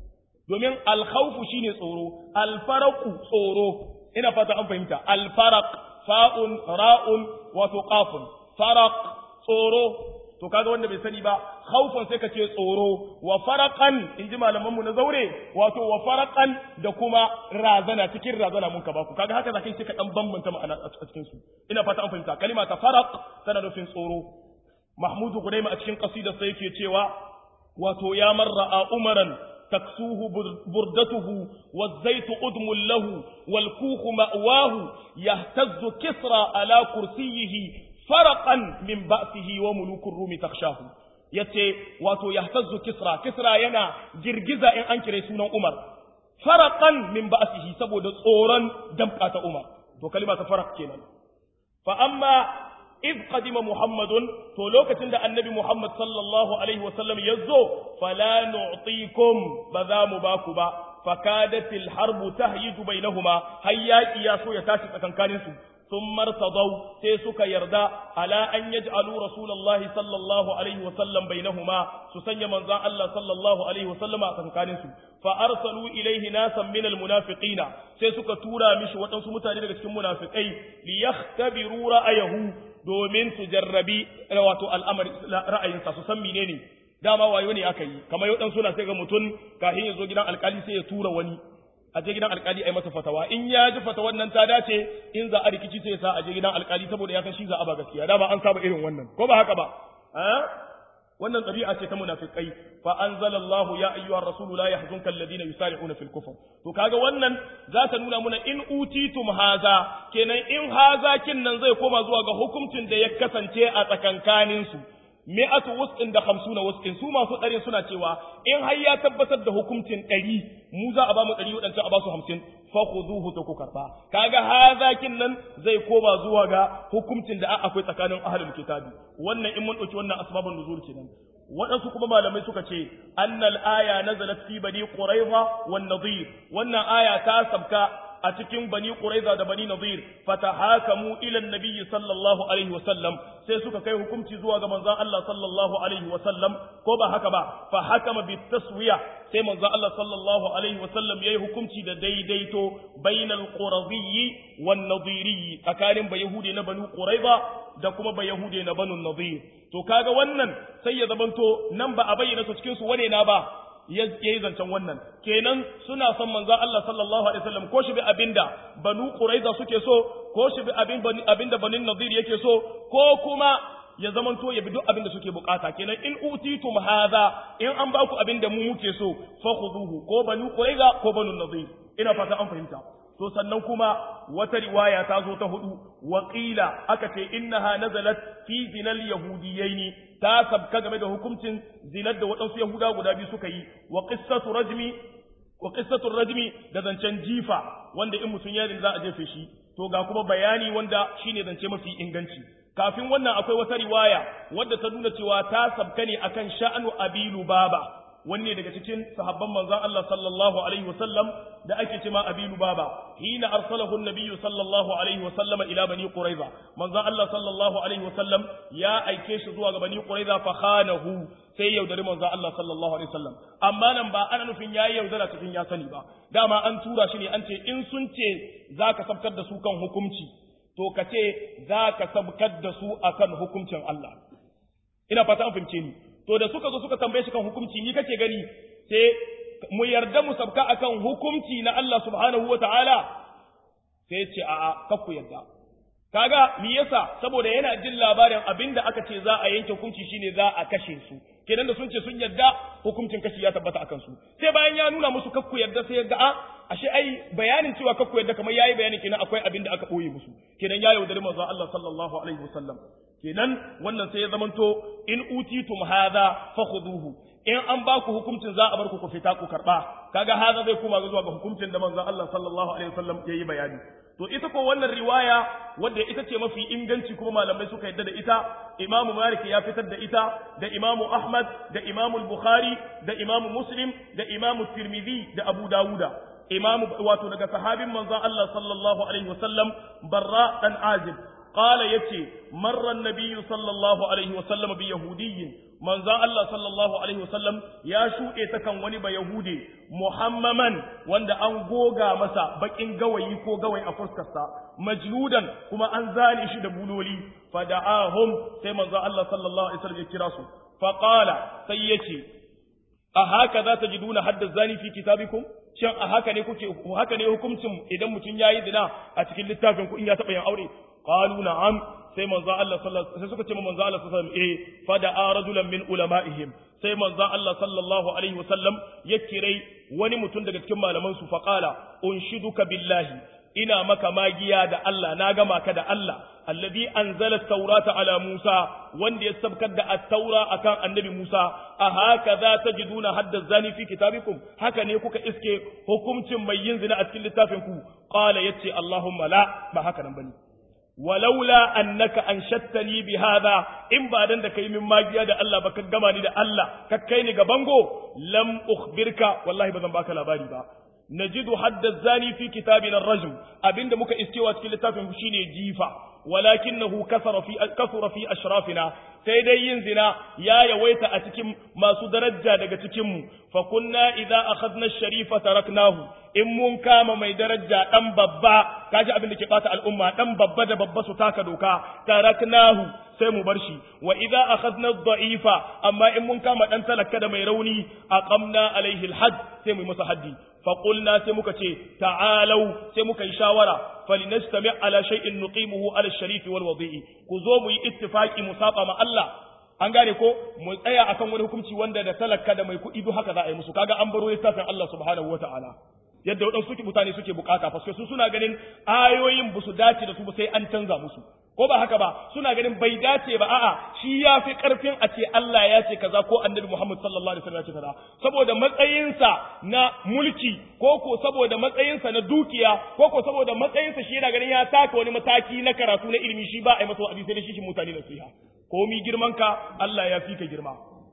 domin al-khawfu shine tsoro al-faraqu tsoro ina fata an fahimta al-faraq fa'un ra'un wato qafun faraq tsoro to kaga wanda bai sani ba khaufan sai ka ce tsoro wa faraqan inji malaman mu na zaure wato wa faraqan da kuma razana cikin razana mun ka baku kaga haka zakai sai ka dan bambanta ma'ana a cikin su ina fata an fahimta kalima ta faraq tana nufin tsoro mahmud gudaima a cikin qasidar sai yake cewa wato ya marra umaran تكسوه بردته والزيت قدم له والكوخ مأواه يهتز كسرى على كرسيه فرقا من بأسه وملوك الروم تخشاه yace wato yahtazzu kisra kisra yana girgiza in an kire sunan Umar faraqan min ba'sihi saboda tsoron damka ta Umar to kalima ta faraq kenan fa amma iz qadima muhammadun to lokacin da annabi muhammad sallallahu alaihi wasallam yazo fala nu'tikum ba za mu ba ku ba fakadatil harbu tahyiju bainahuma hayyaki ya so ya tashi tsakankanin su ثم ارتضوا sai suka yarda ala an yaj'alu rasulullahi sallallahu alaihi wa sallam bainahuma su sanya manzon Allah sallallahu alaihi wa sallama a tsakanin su fa arsalu ilaihi nasan min almunafiqina sai suka tura mishi waɗansu mutane daga cikin munafikai li yakhtabiru ra'ayahu domin su jarrabi wato al'amari ra'ayinsa su san menene dama wayo ne aka yi kamar yau dan suna sai ga mutum kafin ya zo gidan alkali sai ya tura wani a je gidan alkali a yi masa fatawa in ya ji fatawan nan ta dace in za a rikici sai sa a je gidan alkali saboda ya san shi za a ba gaskiya da ba an saba irin wannan ko ba haka ba wannan ɗabi'a ce ta munafiqai fa anzalallahu ya ayyuhar rasulu la yahzunka alladhina yusari'una fil kufr to kaga wannan za ta nuna muna in utitum haza kenan in haza kin nan zai koma zuwa ga hukuncin da ya kasance a tsakankanin su mi'atu wusqin da khamsuna wusqin su masu ɗari suna cewa in har ya tabbatar da hukuncin ɗari mu za a ba mu ɗari waɗancan a ba su hamsin fa khuduhu ta ku karɓa kaga hazakin nan zai koma zuwa ga hukuncin da akwai tsakanin ahlul kitabi wannan in mun ɗauki wannan asbabun nuzul kenan waɗansu kuma malamai suka ce annal aya nazalat fi bani quraiza wan nadir wannan aya ta sabka a cikin bani quraiza da bani nadir fatahakamu ila annabi sallallahu alaihi wasallam sai suka kai hukunci zuwa ga manzon Allah sallallahu alaihi wasallam ko ba haka ba fa hakama bi taswiya sai manzon Allah sallallahu alaihi wasallam yayi hukunci da daidaito bainal quraziyyi wan nadiriyyi tsakanin bayahudi na bani quraiza da kuma bayahudi na banu nadir to kaga wannan sai ya zamanto nan ba a bayyana su cikin su wane na ba ya yi zancen wannan kenan suna son manzo Allah sallallahu alaihi wasallam ko shi bi abinda banu quraiza suke so ko shi bi abin abinda banin nadir yake so ko kuma ya zamanto ya bi duk abinda suke bukata kenan in utitum hadha in an ba ku abinda mu muke so fakhuduhu ko banu quraiza ko banu nadir ina fata an fahimta to sannan kuma wata riwaya ta zo ta hudu waƙila aka ce innaha nazalat fi zinal yahudiyaini ta sabka game da hukuncin zinar da waɗansu yahuda guda biyu suka yi wa qissatu rajmi wa qissatu rajmi da zancen jifa wanda in mutum ya za a jefe shi to ga kuma bayani wanda shine zance mafi inganci kafin wannan akwai wata riwaya wadda ta nuna cewa ta sabka ne akan sha'anu abilu baba wanne daga cikin sahabban manzon Allah sallallahu alaihi wasallam da ake cewa Abi Lubaba hina arsalahu an-nabiyyu sallallahu alaihi wasallam ila bani Quraiza manzon Allah sallallahu alaihi wasallam ya aike shi zuwa ga bani Quraiza fa khanahu sai yaudari manzon Allah sallallahu alaihi wasallam amma nan ba ana nufin yayi yaudara cikin ya sani ba dama an tura shi ne an ce in sun ce zaka sabkar da su kan hukunci to ka ce zaka sabkar da su akan hukuncin Allah ina fata an fahimce ni to da suka zo suka tambaye shi kan hukunci ni kake gani sai mu yarda mu sabka akan hukunci na Allah subhanahu wataala sai ce a'a kakku yarda kaga me yasa saboda yana jin labarin abinda aka ce za a yanke hukunci shine za a kashe su kenan da sun ce sun yarda hukuncin kashi ya tabbata akan su sai bayan ya nuna musu kakku yarda sai yarda a ashe ai bayanin cewa kakku yarda kamar yayi bayani kenan akwai abin da aka boye musu kenan ya yaudari manzo Allah sallallahu alaihi wasallam kenan wannan sai ya zamanto in utitum hadha fakhuduhu in an ba ku hukuncin za a bar ku ku fita ku karba kaga hadha zai koma zuwa ga hukuncin da manzo Allah sallallahu alaihi wasallam yayi bayani to ita ko wannan riwaya wadda ita ce mafi inganci kuma malamai suka yadda da ita Imam Malik ya fitar da ita da Imam Ahmad da Imam Bukhari da Imam Muslim da Imam Tirmidhi da Abu Dawuda Imam wato daga sahabin manzo Allah sallallahu alaihi wasallam Barra dan Azib قال يتي مر النبي صلى الله عليه وسلم بيهودي من ذا الله صلى الله عليه وسلم يا شو إتكن وني بيهودي محمما وند أن غوغا مسا بكين غوي كو غوي أفرسكسا مجلودا كما أنزاني شد بولولي فدعاهم سيما ذا الله صلى الله عليه وسلم يكراسو فقال سيتي أهكذا تجدون حد الزاني في كتابكم shin a haka ne kuke haka ne hukuncin idan mutum yayi zina a cikin littafin ku in ya taba yin aure qalu na'am sai manzo Allah sallallahu sai suka ce manzo Allah sallallahu alaihi wasallam eh fada rajulan min ulama'ihim sai manzo Allah sallallahu alaihi wasallam ya kirai wani mutum daga cikin malaman su faqala unshiduka billahi ina maka magiya da Allah na gama ka da Allah alladhi anzala at-taurata ala Musa wanda ya sabkar da at-taura akan annabi Musa a haka za tajiduna hadda zani fi kitabikum haka ne kuka iske hukuncin mai yin zina a cikin littafin ku qala yace Allahumma la ba haka nan bane walaula annaka anshattani bi hadha in ba dan da kai min magiya da Allah ba ka gama ni da Allah ka kai ni ga bango lam ukhbirka wallahi ba zan baka labari ba najidu hadda zani fi kitabina ar-rajm abinda muka iskewa cikin littafin mu shine jifa walakinahu kasara fi kasura fi ashrafina sai dai yin zina ya yawaita a cikin masu daraja daga cikin mu fa kunna idza akhadna ash-sharifa taraknahu in mun kama mai daraja dan babba kaji abin da ke bata al'umma dan babba da babba su taka doka taraknahu sai mu bar shi wa idza akhadna ad-da'ifa amma in mun kama dan talaka da mai rauni aqamna alaihi al-hadd sai mu masa haddi fa qulna sai muka ce ta'alau sai muka yi shawara falinastami ala shay'in nuqimuhu ala ash-sharif wal wadi'i ku zo mu yi ittifaqi mu saba ma Allah an gane ko mu tsaya akan wani hukunci wanda da talaka da mai kuɗi duk haka za a yi musu kaga an baro littafin Allah subhanahu wata'ala yadda waɗansu suke mutane suke bukata fa su suna ganin ayoyin ba su dace da su ba sai an canza musu ko ba haka ba suna ganin bai dace ba a'a shi ya fi karfin a ce Allah ya ce kaza ko annabi Muhammad sallallahu alaihi wasallam ya ce kaza saboda matsayinsa na mulki ko ko saboda matsayinsa na dukiya ko ko saboda matsayinsa shi yana ganin ya taka wani mataki na karatu na ilimi shi ba a yi masa wa'azi sai da shi shi mutane nasiha komi girman ka Allah ya fi ka girma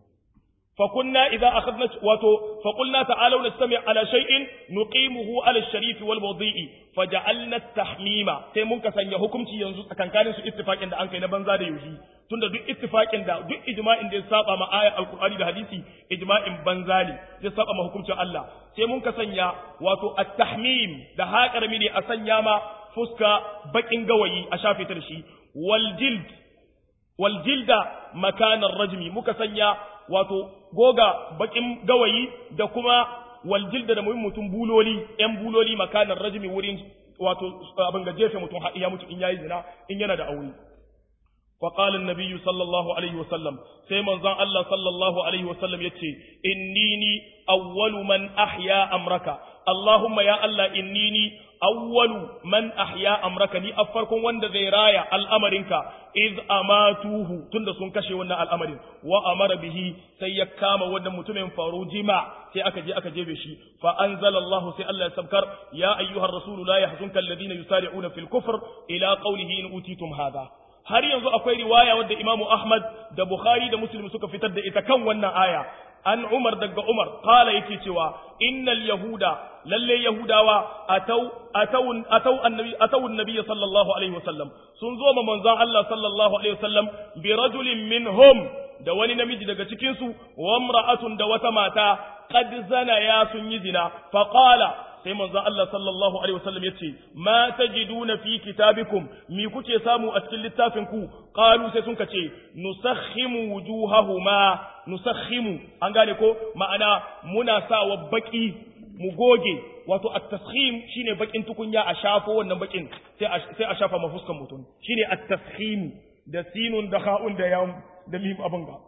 فكنا إذا أخذنا واتو فقلنا تعالوا نستمع على شيء نقيمه على الشريف والوضيء فجعلنا التحميم sai mun ka sanya hukunci yanzu tsakankanin su ittifaqin da an kai na banza da yuji tunda duk ittifaqin da duk ijma'in da ya saba ma ayat alqur'ani da hadisi ijma'in banza ne ya saba ma hukuncin Allah sai mun ka sanya wato at-tahmim da haƙarmi ne a sanya ma fuska bakin gawayi a shafe ta da shi wal jild wal jilda makanan rajmi muka sanya wato goga bakin gawayi da kuma waljilda da muhimmin mutum buloli yan buloli makanan rajimi wurin wato abin ga jefe mutum har ya mutu in yayi zina in yana da aure fa qala an-nabiy sallallahu alaihi wasallam sai manzon Allah sallallahu alaihi wasallam yace innini awwalu man ahya amraka Allahumma ya Allah innini awwalu man ahya amraka ni farkon wanda zai raya al'amarinka iz amatuhu tunda sun kashe wannan al'amarin wa amara bihi sai ya kama wannan mutumin faru jima sai aka je aka jebe shi fa anzalallahu sai Allah ya sabkar ya ayyuhar rasulu la yahzunka alladhina yusari'una fil kufr ila qawlihi in utitum hadha har yanzu akwai riwaya wadda Imamu Ahmad da Bukhari da Muslim suka fitar da ita kan wannan aya an Umar daga Umar qala yake cewa innal yahuda lalle yahudawa atau atau atau annabi atau annabi sallallahu alaihi wasallam sun zo ma manzon Allah sallallahu alaihi wasallam bi rajulin minhum da wani namiji daga cikin su wa imra'atun da wata mata qad zana ya sun yi zina fa qala sai manzon Allah sallallahu alaihi wasallam yace ma tajiduna fi kitabikum mi kuke samu a cikin littafin ku qalu sai sun kace nusakhimu wujuhahuma nusakhimu an gane ko ma'ana muna sawa baki mu goge wato at-taskhim shine bakin tukunya a shafo wannan bakin sai a sai a shafa mafuskan mutum shine at-taskhim da sinun da kha'un da yam da mim abin ga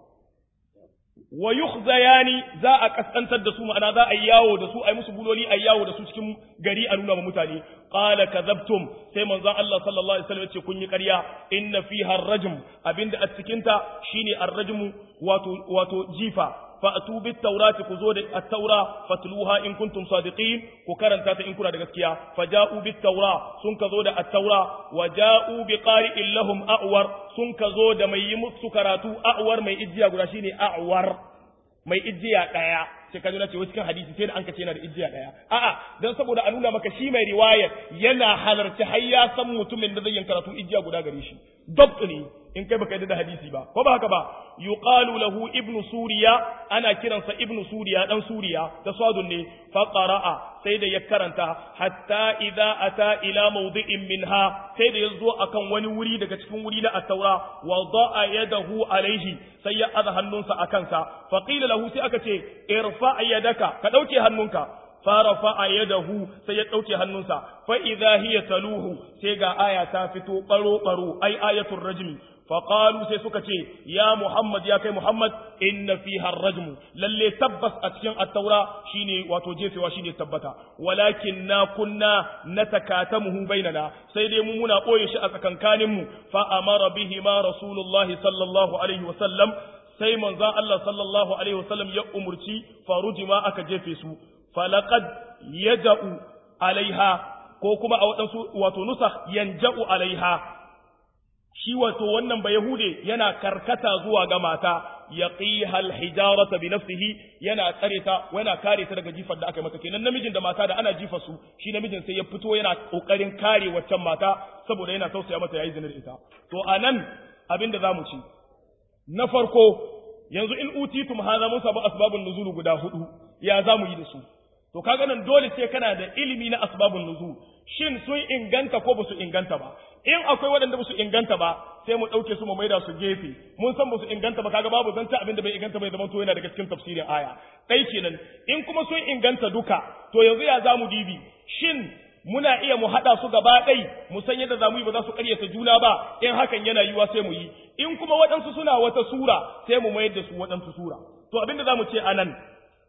wa yukhzayani za a kaskantar da su ma'ana za a yi yawo da su a yi musu buloli a yi yawo da su cikin gari a nuna ma mutane qala kadhabtum sai manzon Allah sallallahu alaihi wasallam yace kun yi ƙarya inna fiha ar-rajm abinda a cikin ta shine ar-rajmu wato wato jifa fa'tu bit taurati ku zo da at-taura fatluha in kuntum sadiqin ku karanta ta in kuna da gaskiya faja'u bit taura sun ka zo da at-taura wa ja'u bi qari'in lahum a'war sun ka zo da mai yi musu karatu a'war mai ijiya guda shine a'war mai ijiya daya sai ka ce cikin hadisi sai da an kace yana da ijiya daya a'a dan saboda a nuna maka shi mai riwayar yana halarci har ya san mutumin da zai yin karatu ijiya guda gare shi dabt ne in kai baka yi da hadisi ba ko ba haka ba yuqalu lahu ibnu suriya ana kiransa ibnu suriya dan suriya da sadun ne fa qara'a sai da ya karanta hatta idza ata ila mawdi'in minha sai da yazo akan wani wuri daga cikin wuri na at-taura wa da'a yadahu alaihi sai ya aza hannunsa akan sa fa qila lahu sai aka ce irfa yadaka ka dauke hannunka farafa yadahu sai ya dauke hannunsa fa idza hiya taluhu sai ga aya ta fito baro baro ai ayatul rajmi فقالوا sai suka ce ya Muhammad ya kai Muhammad inna fiha ar-rajm lalle tabbas a cikin at-taura shine wato jefewa shine tabbata walakin na kunna natakatamuhu bainana sai dai mu muna boye shi a tsakankanin mu fa amara bihi ma rasulullahi sallallahu alaihi wa sallam sai manzon Allah sallallahu alaihi wa sallam ya umurci farujima aka jefe su falaqad yaja'u alaiha ko kuma a wadansu wato nusakh yanja'u alaiha shi wato wannan ba Yahude yana karkata zuwa ga mata ya qihal hijarata bi nafsihi yana tsare ta yana kare ta daga jifar da aka mata kenan namijin da mata da ana jifa su shi namijin sai ya fito yana kokarin kare waccan mata saboda yana tausaya mata yayi zinar ita to anan abin da zamu ci na farko yanzu in utitum hadha mun sabu asbabun nuzul guda hudu ya zamu yi da su to kaga nan dole sai kana da ilimi na asbabun nuzul shin sun inganta ko ba su inganta ba in akwai waɗanda ba su inganta ba sai mu ɗauke su mu maida su gefe mun san ba su inganta ba kaga babu zanta abin da bai inganta bai zama to yana daga cikin tafsirin aya ɗai kenan in kuma sun inganta duka to yanzu ya za mu dibi shin muna iya mu haɗa su gaba ɗai mu san yadda za mu yi ba za su ƙaryata juna ba in hakan yana yiwuwa sai mu yi in kuma waɗansu suna wata sura sai mu mayar da su waɗansu sura to abin da za mu ce a nan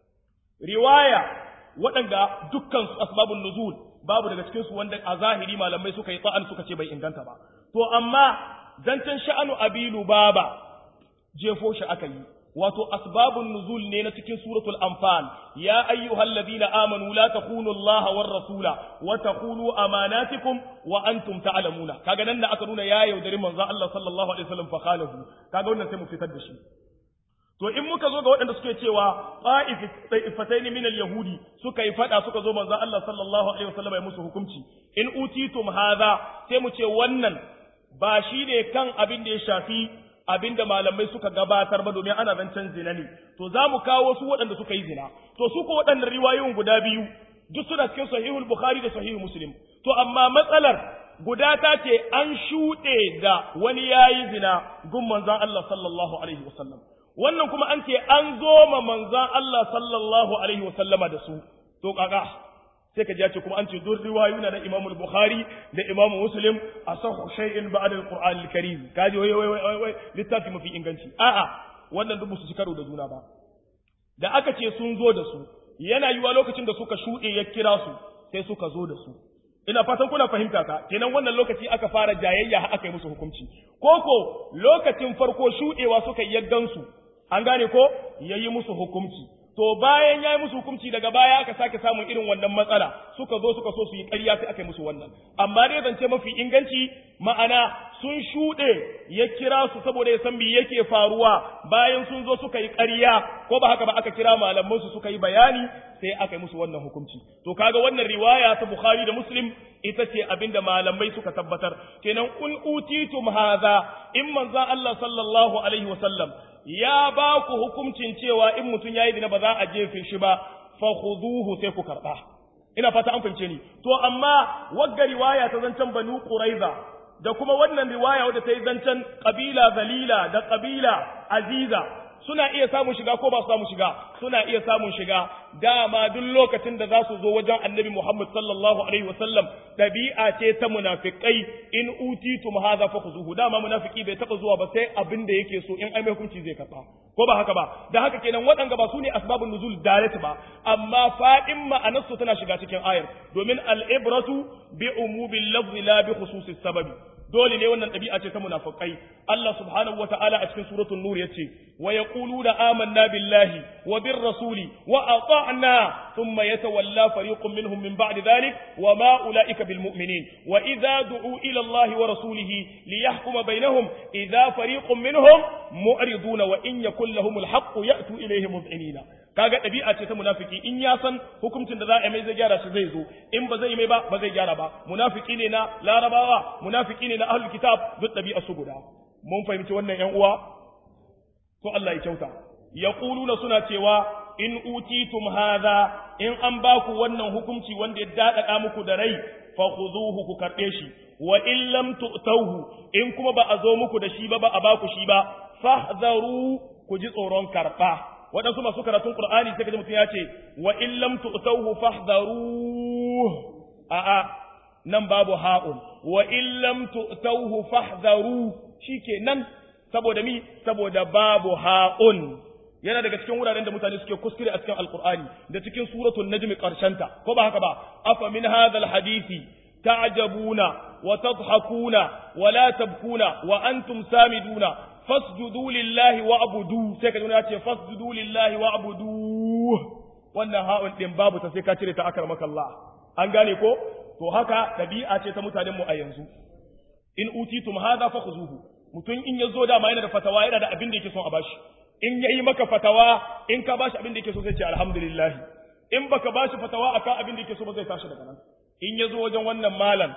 riwaya waɗanda dukkan asbabun nuzul babu daga cikin su wanda a zahiri malamai suka yi tsa'an suka ce bai inganta ba to amma zancen sha'anu abilu baba jefo shi aka yi wato asbabun nuzul ne na cikin suratul anfal ya ayyuhal ladina amanu la takunu Allah war rasula wa takunu amanatikum wa antum ta'lamuna kaga nan da aka nuna ya yaudari manzo Allah sallallahu alaihi wasallam fa khalahu kaga wannan sai mu fitar da shi to in muka zo ga waɗanda suke cewa ta'ifatain min al-yahudi suka yi fada suka zo manzo Allah sallallahu alaihi wasallam ya musu hukunci in utitum hadha sai mu ce wannan ba shi ne kan abin da ya shafi abin da malamai suka gabatar ba domin ana zancen zina ne to za mu kawo su waɗanda suka yi zina to su ko waɗannan riwayoyin guda biyu duk suna cikin sahihul bukhari da sahihul muslim to amma matsalar guda ta ce an shuɗe da wani yayi zina gun manzon Allah sallallahu alaihi wasallam wannan kuma an ce an zo ma manzan Allah sallallahu alaihi wa sallama da su to kaga sai ka ji ce kuma an ce duk riwayuna na Imam Bukhari da Imam Muslim asahu shay'in ba'da al-Qur'an al-Karim kaji wai wai wai wai littafi mafi inganci a'a wannan duk su ci karo da juna ba da aka ce sun zo da su yana yiwa lokacin da suka shuɗe ya kira su sai suka zo da su ina fatan kuna fahimta ka kenan wannan lokaci aka fara jayayya har aka yi musu hukunci koko lokacin farko shuɗewa suka yi yaddan su an gane ko yayi musu hukunci to bayan ya yi musu hukunci daga baya aka sake samun irin wannan matsala suka zo suka so su yi ƙarya sai aka yi musu wannan amma dai zance mafi inganci ma'ana sun shuɗe ya kira su saboda ya san me yake faruwa bayan sun zo suka yi ƙarya ko ba haka ba aka kira malaman su suka yi bayani sai aka yi musu wannan hukunci to kaga wannan riwaya ta Bukhari da Muslim ita ce abinda malamai suka tabbatar kenan kun utitum hadha in manzon Allah sallallahu alaihi wasallam ya ba ku hukuncin cewa in mutum yayi dina ba za a jefe shi ba fa khuduhu sai ku karba ina fata an fahimce ni to amma wagga riwaya ta zancen banu quraiza da kuma wannan riwaya wadda ta yi zancen kabila zalila da kabila aziza suna iya samun shiga ko ba su samun shiga suna iya samun shiga dama duk lokacin da za su zo wajen annabi Muhammad sallallahu alaihi wasallam dabi'a ce ta munafikai in utitum hadha fakhuzuhu dama munafiki bai taba zuwa ba sai abin da yake so in ai mai hukunci zai karba ko ba haka ba da haka kenan waɗanga ba su ne asbabun nuzul direct ba amma fadin ma'anarsu tana shiga cikin ayar domin al-ibratu bi umubil lafzi la bi khususis sababi dole ne wannan ɗabi'a ce ta munafikai Allah subhanahu wata'ala a cikin suratul nur yace wa yaquluna amanna billahi wa bir rasuli wa ata'na thumma yatawalla fariqun minhum min ba'di dhalik wa ma ulaika bil mu'minin wa idza du'u ila Allah wa rasulihi liyahkuma bainahum idza fariqun minhum mu'riduna wa in yakul lahumul haqq ya'tu ilayhi mud'inina kaga ɗabi'a ce ta munafiki in ya san hukuncin da za a mai zai gyara shi zai zo in ba zai mai ba ba zai gyara ba munafiki ne na larabawa munafiki ne na ahlul kitab duk ɗabi'a su guda mun fahimci wannan ƴan uwa to Allah ya kyauta yaquluna suna cewa in utitum hadha in an ba ku wannan hukunci wanda ya dadada muku da rai fa khuzuhu ku karbe shi wa in lam tu'tauhu in kuma ba a zo muku da shi ba ba a ba ku shi ba fahdharu ku ji tsoron karba waɗansu masu karatun Qur'ani sai kaji mutum ya ce wa in lam tu'tauhu fahdharu a'a nan babu ha'un wa in lam tu'tauhu fahdharu shikenan saboda mi saboda babu ha'un yana daga cikin wuraren da mutane suke kuskure a cikin alqur'ani da cikin suratul najm karshenta ko ba haka ba afa min hadhal hadisi ta'jabuna wa tadhakuna wa la tabkuna wa antum samiduna fasjudu lillahi wa abudu sai ka ya ce fasjudu lillahi wa abudu wannan ha'un din babu ta sai ka cire ta akar makalla an gane ko to haka dabi'a ce ta mutanen mu a yanzu in utitum hadha fakhuzuhu mutum in yazo dama yana da fatawa yana da abin da yake son a bashi in yayi maka fatawa in ka bashi abin da yake so sai ce alhamdulillah in baka bashi fatawa akan abin da yake so ba zai tashi daga nan in yazo wajen wannan malam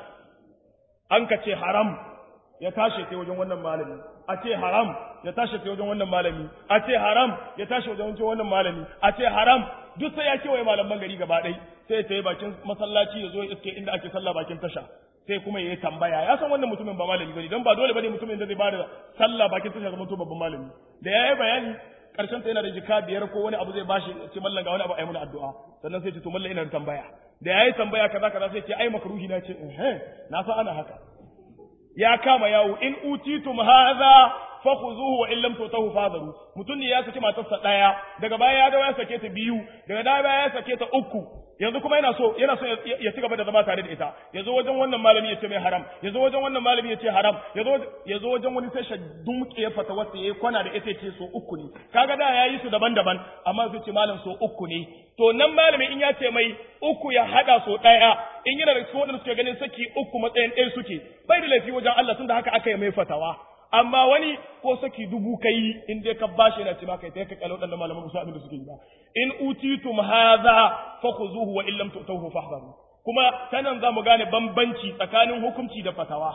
an ka ce haram ya tashi sai wajen wannan malami a ce haram ya tashi sai wajen wannan malami a ce haram ya tashi wajen wannan malami a ce haram duk sai ya kewaye malaman gari gaba ɗai sai ya tayi bakin masallaci ya zo ya iske inda ake sallah bakin tasha sai kuma ya yi tambaya ya san wannan mutumin ba malami bane don ba dole bane mutumin da zai bada sallah bakin tasha zama to babban malami da ya yi bayani karshen ta yana da jika biyar ko wani abu zai bashi ce mallan ga wani abu ayi mana addu'a sannan sai ce to mallan ina da tambaya da ya yi tambaya kaza kaza sai ce ai makruhi na ce eh na san ana haka ya kama yawo in utitum hadha fakhuzuhu wa in lam tutahu fadaru mutun ne ya saki matarsa daya daga baya ya dawo ya sake ta biyu daga baya ya sake ta uku yanzu kuma yana so yana so ya ci gaba da zama tare da ita yazo wajen wannan malami ya ce mai haram yazo wajen wannan malami ya ce haram yazo yazo wajen wani sai shaddun ya fata wata yayi kwana da ita ce so uku ne kaga da yayi su daban-daban amma sai ce malam so uku ne to nan malami in ya ce mai uku ya hada so daya in yana da cikin wadanda suke ganin saki uku matsayin ɗaya suke bai da laifi wajen Allah tunda haka aka yi mai fatawa amma wani ko saki dubu kai in dai ka bashi yana ce maka kai ka kallo dan malaman musu abin da suke yi ba in utitum hadha fakhuzuhu wa in lam tu'tuhu fahdharu kuma sanan zamu gane bambanci tsakanin hukunci da fatawa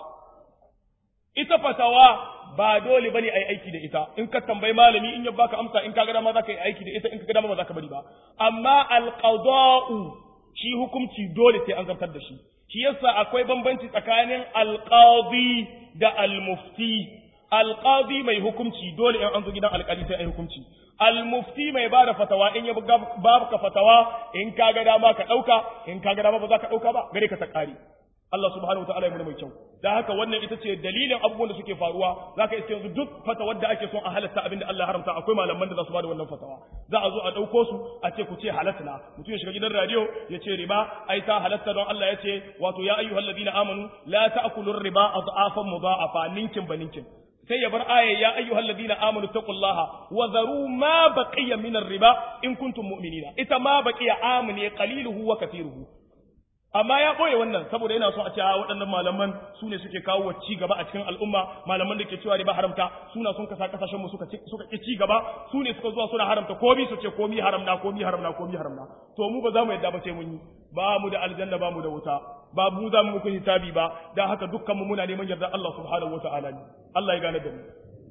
ita fatawa ba dole bane ai aiki da ita in ka tambayi malami in ya baka amsa in ka ga dama zaka yi aiki da ita in ka ga dama ba zaka bari ba amma alqada'u shi hukunci dole sai an zartar da shi shi yasa akwai bambanci tsakanin alqadi da almufti alqadi mai hukunci dole in an zo gidan alƙali sai ai hukunci almufti mai bada fatawa in ya ba ka fatawa in ka ga dama ka dauka in ka ga dama ba za ka dauka ba gare ka ta kare Allah subhanahu wa ta'ala ya mai kyau da haka wannan ita ce dalilin abubuwan da suke faruwa zaka iske yanzu duk fatawar da ake son a halatta abinda Allah ya haramta akwai malaman da za su bada wannan fatawa za a zo a dauko su a ce ku ce halatta mutum ya shiga gidan radio ya ce riba ai ta halatta don Allah ya ce wato ya ayyuhal ladina amanu la ta'kulu riba adhafan mudha'afa ninkin ba ninkin sai ya bar aya ya ayyuhal ladina amanu taqullaha wa dharu ma baqiya min riba in kuntum mu'minina ita ma baqiya amne qaliluhu wa kathiruhu amma ya ɓoye wannan saboda yana so a ce waɗannan malaman su ne suke kawo wa ci gaba a cikin al'umma malaman da ke cewa riba haramta suna sun kasa kasashen mu suka suka ki ci gaba su ne suka zuwa suna haramta komi su ce komi haramna komi haramna komi haramna to mu ba za mu yadda ba sai mun yi ba mu da aljanna ba mu da wuta ba mu za mu muku hisabi ba dan haka dukkan mu muna neman yarda Allah subhanahu wataala ne Allah ya gane da mu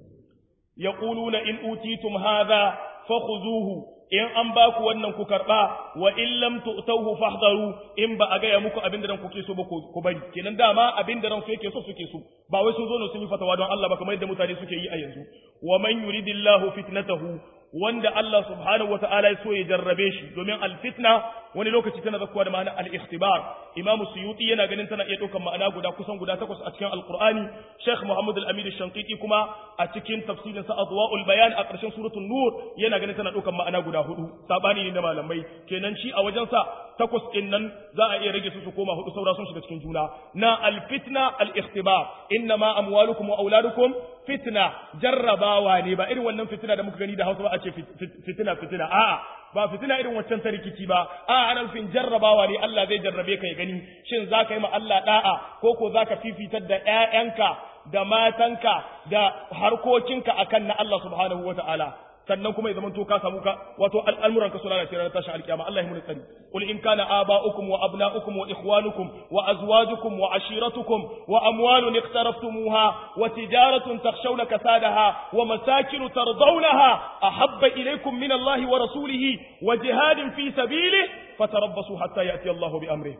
yaquluna in utitum hadha fakhuzuhu in an ba ku wannan ku karɓa wa in lam tu'tauhu fahdharu in ba a gaya muku abin da ran kuke so ba ku bari kenan dama abin da ran su yake so suke so ba wai sun zo ne sun yi fatawa don Allah ba kamar yadda mutane suke yi a yanzu wa man yuridillahu fitnatahu wanda Allah subhanahu wa ta'ala ya so ya jarrabe shi domin alfitna wani lokaci tana zakkuwa da ma'ana al-ikhtibar imamu suyuti yana ganin tana iya ɗaukar ma'ana guda kusan guda takwas a cikin alqur'ani sheikh muhammad al-amin shankiti kuma a cikin tafsirin sa adwaul bayan a ƙarshen suratul nur yana ganin tana ɗaukar ma'ana guda hudu sabani ne na malamai kenan shi a wajen sa takwas din nan za a iya rage su su koma hudu saura sun shiga cikin juna na al-fitna al-ikhtibar innama amwalukum wa auladukum fitna jarrabawa ne ba irin wannan fitina da muka gani da Hausa ba a ce fitina fitina a'a ba fitina irin waccan ta rikici ba a'a ana nufin jarrabawa ne Allah zai jarrabe ka ya gani shin za ka yi ma Allah da'a ko ko za ka fifitar da ƴaƴanka da matanka da harkokinka akan na Allah subhanahu wataala sannan kuma ya zama to ka samu ka wato al'amuran ka suna da ranar tashin alkiyama Allah ya mun tsari qul in kana aba'ukum wa abna'ukum wa ikhwanukum wa azwajukum wa ashiratukum wa amwalun iqtaraftumuha wa tijaratun takhshawna kasadaha wa masakin tardawnaha ahabba ilaykum min Allah wa rasulihi wa jihadin fi sabilihi fatarabbasu hatta ya'ti Allah bi amrihi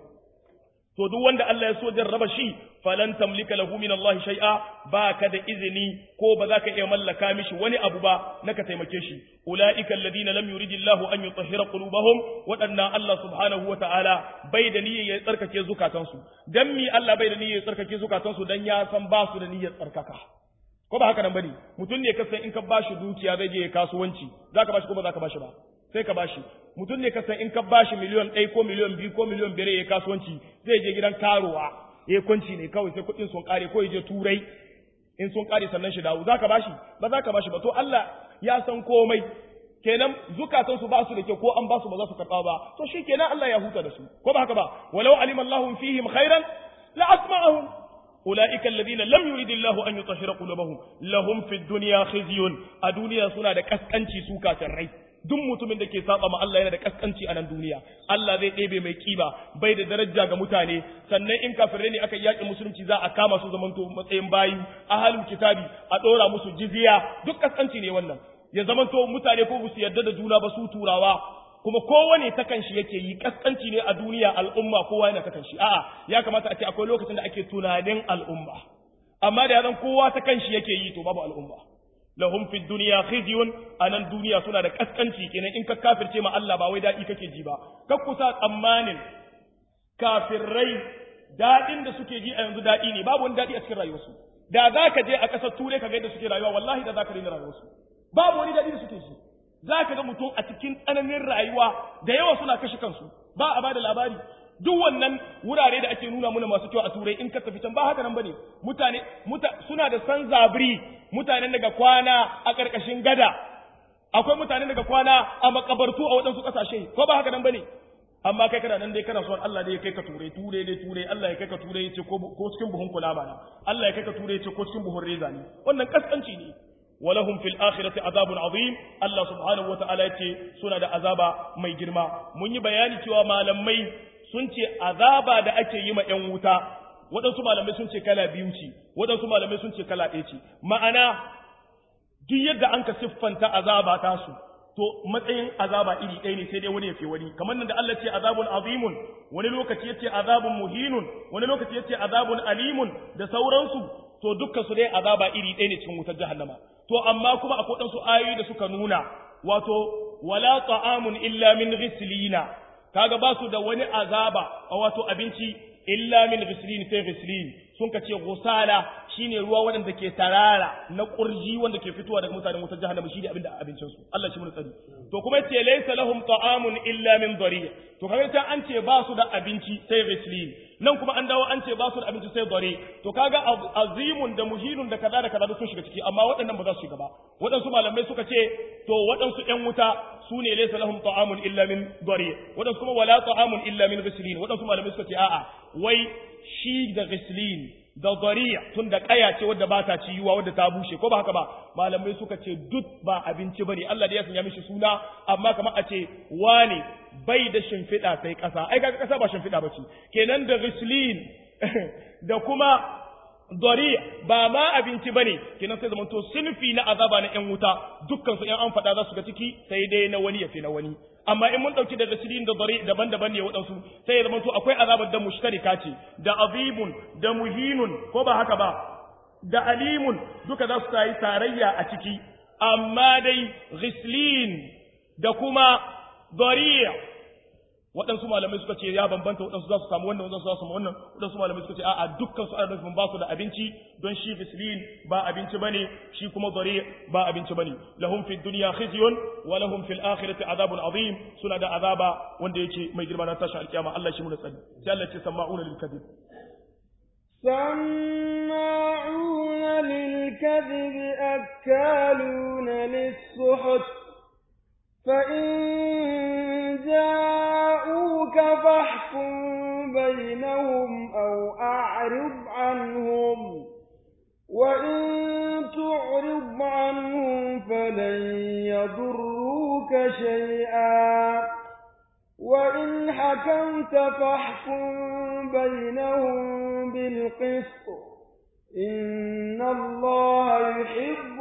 to duk wanda Allah ya so jarraba shi falan tamlika lahu min Allah shay'a baka da izini ko ba za ka iya mallaka mishi wani abu ba na ka taimake shi ulaika alladhina lam yuridillahu an yutahhira qulubahum wadanna Allah subhanahu wata'ala bai da niyyar ya tsarkake zukatansu dan mi Allah bai da niyyar ya tsarkake zukatansu dan ya san ba su da niyyar tsarkaka ko ba haka nan bane mutum ne kasan in ka bashi dukiya zai je kasuwanci zaka bashi ko ba zaka bashi ba sai ka bashi mutum ne kasan in ka bashi miliyon ɗaya ko miliyon biyu ko miliyon biyar ya kasuwanci zai je gidan karuwa ya kwanci ne kawai sai kuɗin sun ƙare ko ya je turai in sun ƙare sannan shi dawo zaka bashi ba zaka bashi ba to Allah ya san komai kenan zukatan su ba su da kyau ko an ba su ba za su karɓa ba to shi kenan Allah ya huta da su ko ba haka ba walau alima Allahu fihim khairan la asma'ahum أولئك الذين لم يريد الله أن يطهر قلوبهم لهم في الدنيا خزي الدنيا سنة كسكنشي سوكا الرئيس duk mutumin da ke saba ma Allah yana da kaskanci a nan duniya Allah zai ɗebe mai kiba bai da daraja ga mutane sannan in kafirai ne aka yaƙi musulunci za a kama su zamanto matsayin bayi ahalul kitabi a ɗora musu jizya duk kaskanci ne wannan ya zamanto mutane ko su yarda da juna ba su turawa kuma kowane ta kanshi yake yi kaskanci ne a duniya al'umma kowa yana ta kanshi a'a ya kamata a ce akwai lokacin da ake tunanin al'umma amma da ya zan kowa ta kanshi yake yi to babu al'umma lahum fi dunya khizyun anan duniya suna da kaskanci kenan in ka kafirce ma Allah ba wai dadi kake ji ba kar ku sa tsammanin kafirrai dadin da suke ji a yanzu dadi ne babu wani dadi a cikin rayuwarsu da za ka je a ƙasar turai ka ga yadda suke rayuwa wallahi da za ka daina rayuwarsu babu wani dadi da suke ji za ka ga mutum a cikin tsananin rayuwa da yawa suna kashe kansu ba a bada labari duk wannan wurare da ake nuna muna masu kyau a turai in ka tafi can ba haka nan bane mutane muta, suna da san zabri mutanen daga kwana a ƙarƙashin gada akwai mutanen daga kwana a makabartu a waɗansu ƙasashe ko ba haka nan bane amma kai kana nan dai kana son Allah dai ya kai ka turai turai dai turai Allah ya kai ka turai ya ce ko cikin buhun kulama na Allah ya kai ka turai ya ce ko cikin buhun reza ne wannan kaskanci ne ولهم في الآخرة عذاب عظيم الله سبحانه وتعالى يتي سنة عذاب مي جرما من يبياني كوا ما لمي سنتي عذاب دا أكي يما ينوتا waɗansu malamai sun ce kala biyu ce waɗansu malamai sun ce kala ɗaya ce ma'ana duk yadda an ka siffanta azaba ta su to matsayin azaba iri ɗaya ne sai dai wani ya fi wani kamar nan da Allah ce azabun azimun wani lokaci yace azabun muhinun wani lokaci yace azabun alimun da sauransu to dukkan su dai azaba iri ɗaya ne cikin wutar jahannama to amma kuma akwai ɗansu ayoyi da suka nuna wato wala ta'amun illa min ghislina kaga ba su da wani azaba wato abinci illa min ghislin sai ghislin sun ka ce gusala shine ruwa wanda ke tarara na kurji wanda ke fitowa daga mutanen wutar jahannama shine abinda abincin su Allah shi mun tsari to kuma yace laysa lahum ta'amun illa min dhari to kaga ta an ce ba su da abinci sai ghislin nan kuma an dawo an ce ba su da abinci sai dhari to kaga azimun da muhinun da kaza da kaza sun shiga ciki amma waɗannan ba za su shiga ba waɗansu malamai suka ce to waɗansu ƴan wuta su ne laysa lahum ta'amun illa min dhari waɗansu kuma wala ta'amun illa min ghislin waɗansu malamai suka ce a'a wai shi da ghislin da zariya tun da kaya ce wadda ba ta ciyuwa wadda ta bushe ko ba haka ba malamai suka ce duk ba abinci bane Allah da ya sanya mishi suna amma kamar a ce wane bai da shimfiɗa sai ƙasa ai kaga ƙasa ba shimfiɗa ba ce kenan da ghislin da kuma dariya ba ma abinci bane kenan sai zamanto sinfi na azaba na yan wuta dukkan su yan an faɗa za su ga ciki sai dai na wani ya fi na wani amma in mun dauki daga sirin da dari daban-daban ne waɗansu sai ya zamanto akwai azabar da mushtarika ce da azibun da muhinun ko ba haka ba da alimun duka za su yi tarayya a ciki amma dai ghislin da kuma dariya waɗansu malamai suka ce ya bambanta waɗansu za su samu wannan waɗansu za su samu wannan waɗansu malamai suka ce a'a dukkan su ana nufin ba su da abinci don shi gislin ba abinci bane shi kuma dare ba abinci bane lahum fid dunya khizyun wa lahum fil akhirati azabun azim suna da azaba wanda yake mai girma na tashi alkiyama Allah shi mu da tsari sai Allah ce sama'una lil kadhib
سماعون للكذب أكالون للسحت فإن جاءوك فاحكم بينهم أو أعرض عنهم وإن تعرض عنهم فلن يضروك شيئا وإن حكمت فاحكم بينهم بالقسط إن الله يحب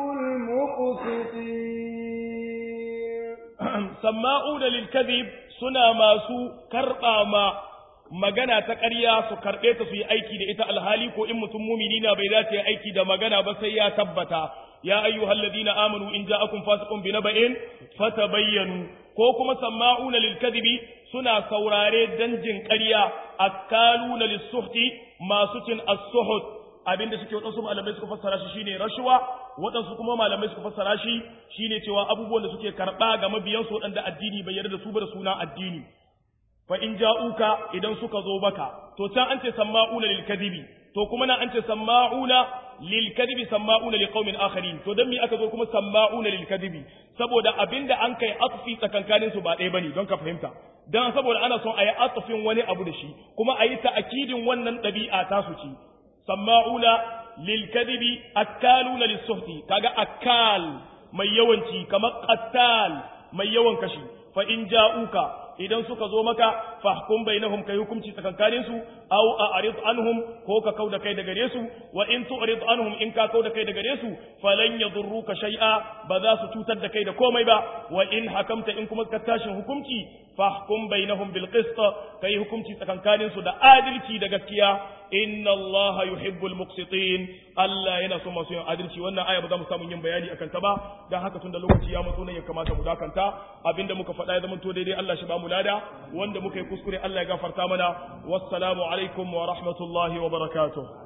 المقسطين
sama'una lil kadhib suna masu karba ma magana ta ƙarya su karɓe ta su yi aiki da ita alhali ko in mutum mumini na bai dace aiki da magana ba sai ya tabbata ya ayyuhal ladina amanu in ja'akum fasiqun bi naba'in fatabayyanu ko kuma sama'una lil kadhibi suna saurare danjin ƙarya akaluna lis suhti masu cin as-suhut abinda suke wadansu malamai suka fassara shi shine rashuwa wadansu kuma malamai suka fassara shi shine cewa abubuwan da suke karba ga mabiyan su wadanda addini bai yarda da su ba da suna addini fa in ja'uka idan suka zo baka to can an ce sama'una lil kadibi to kuma nan an ce sama'una lil kadibi sama'una li qaumin akharin to dan me aka zo kuma sama'una lil kadibi saboda abinda an kai atfi tsakankanin su ba ɗaya bane don ka fahimta dan saboda ana son a yi atfin wani abu da shi kuma a yi ta'akidin wannan ɗabi'a ta su ci sama'una lil kadibi akaluna lis suhti kaga akal mai yawanci kamar qattal mai yawan kashi fa in ja'uka idan suka zo maka fahkum bainahum kai hukunci tsakankanin su aw a'rid anhum ko ka kauda kai daga gare su wa in tu'rid anhum in ka kauda kai daga gare su falan yadurruka shay'a ba za su cutar da kai da komai ba wa in hakamta in kuma ka tashin hukunci fahkum bainahum bil qist kai hukunci tsakankanin su da adalci da gaskiya inna allaha yuhibbul muqsitin Allah yana son masu yin adalci wannan aya ba za mu samu yin bayani akan ta ba dan haka tun da lokaci ya matso nan ya kamata mu dakanta abinda muka faɗa ya zama to daidai Allah shi ba mu lada wanda muka yi kuskure Allah ya gafarta mana wassalamu alaikum wa rahmatullahi wa barakatuh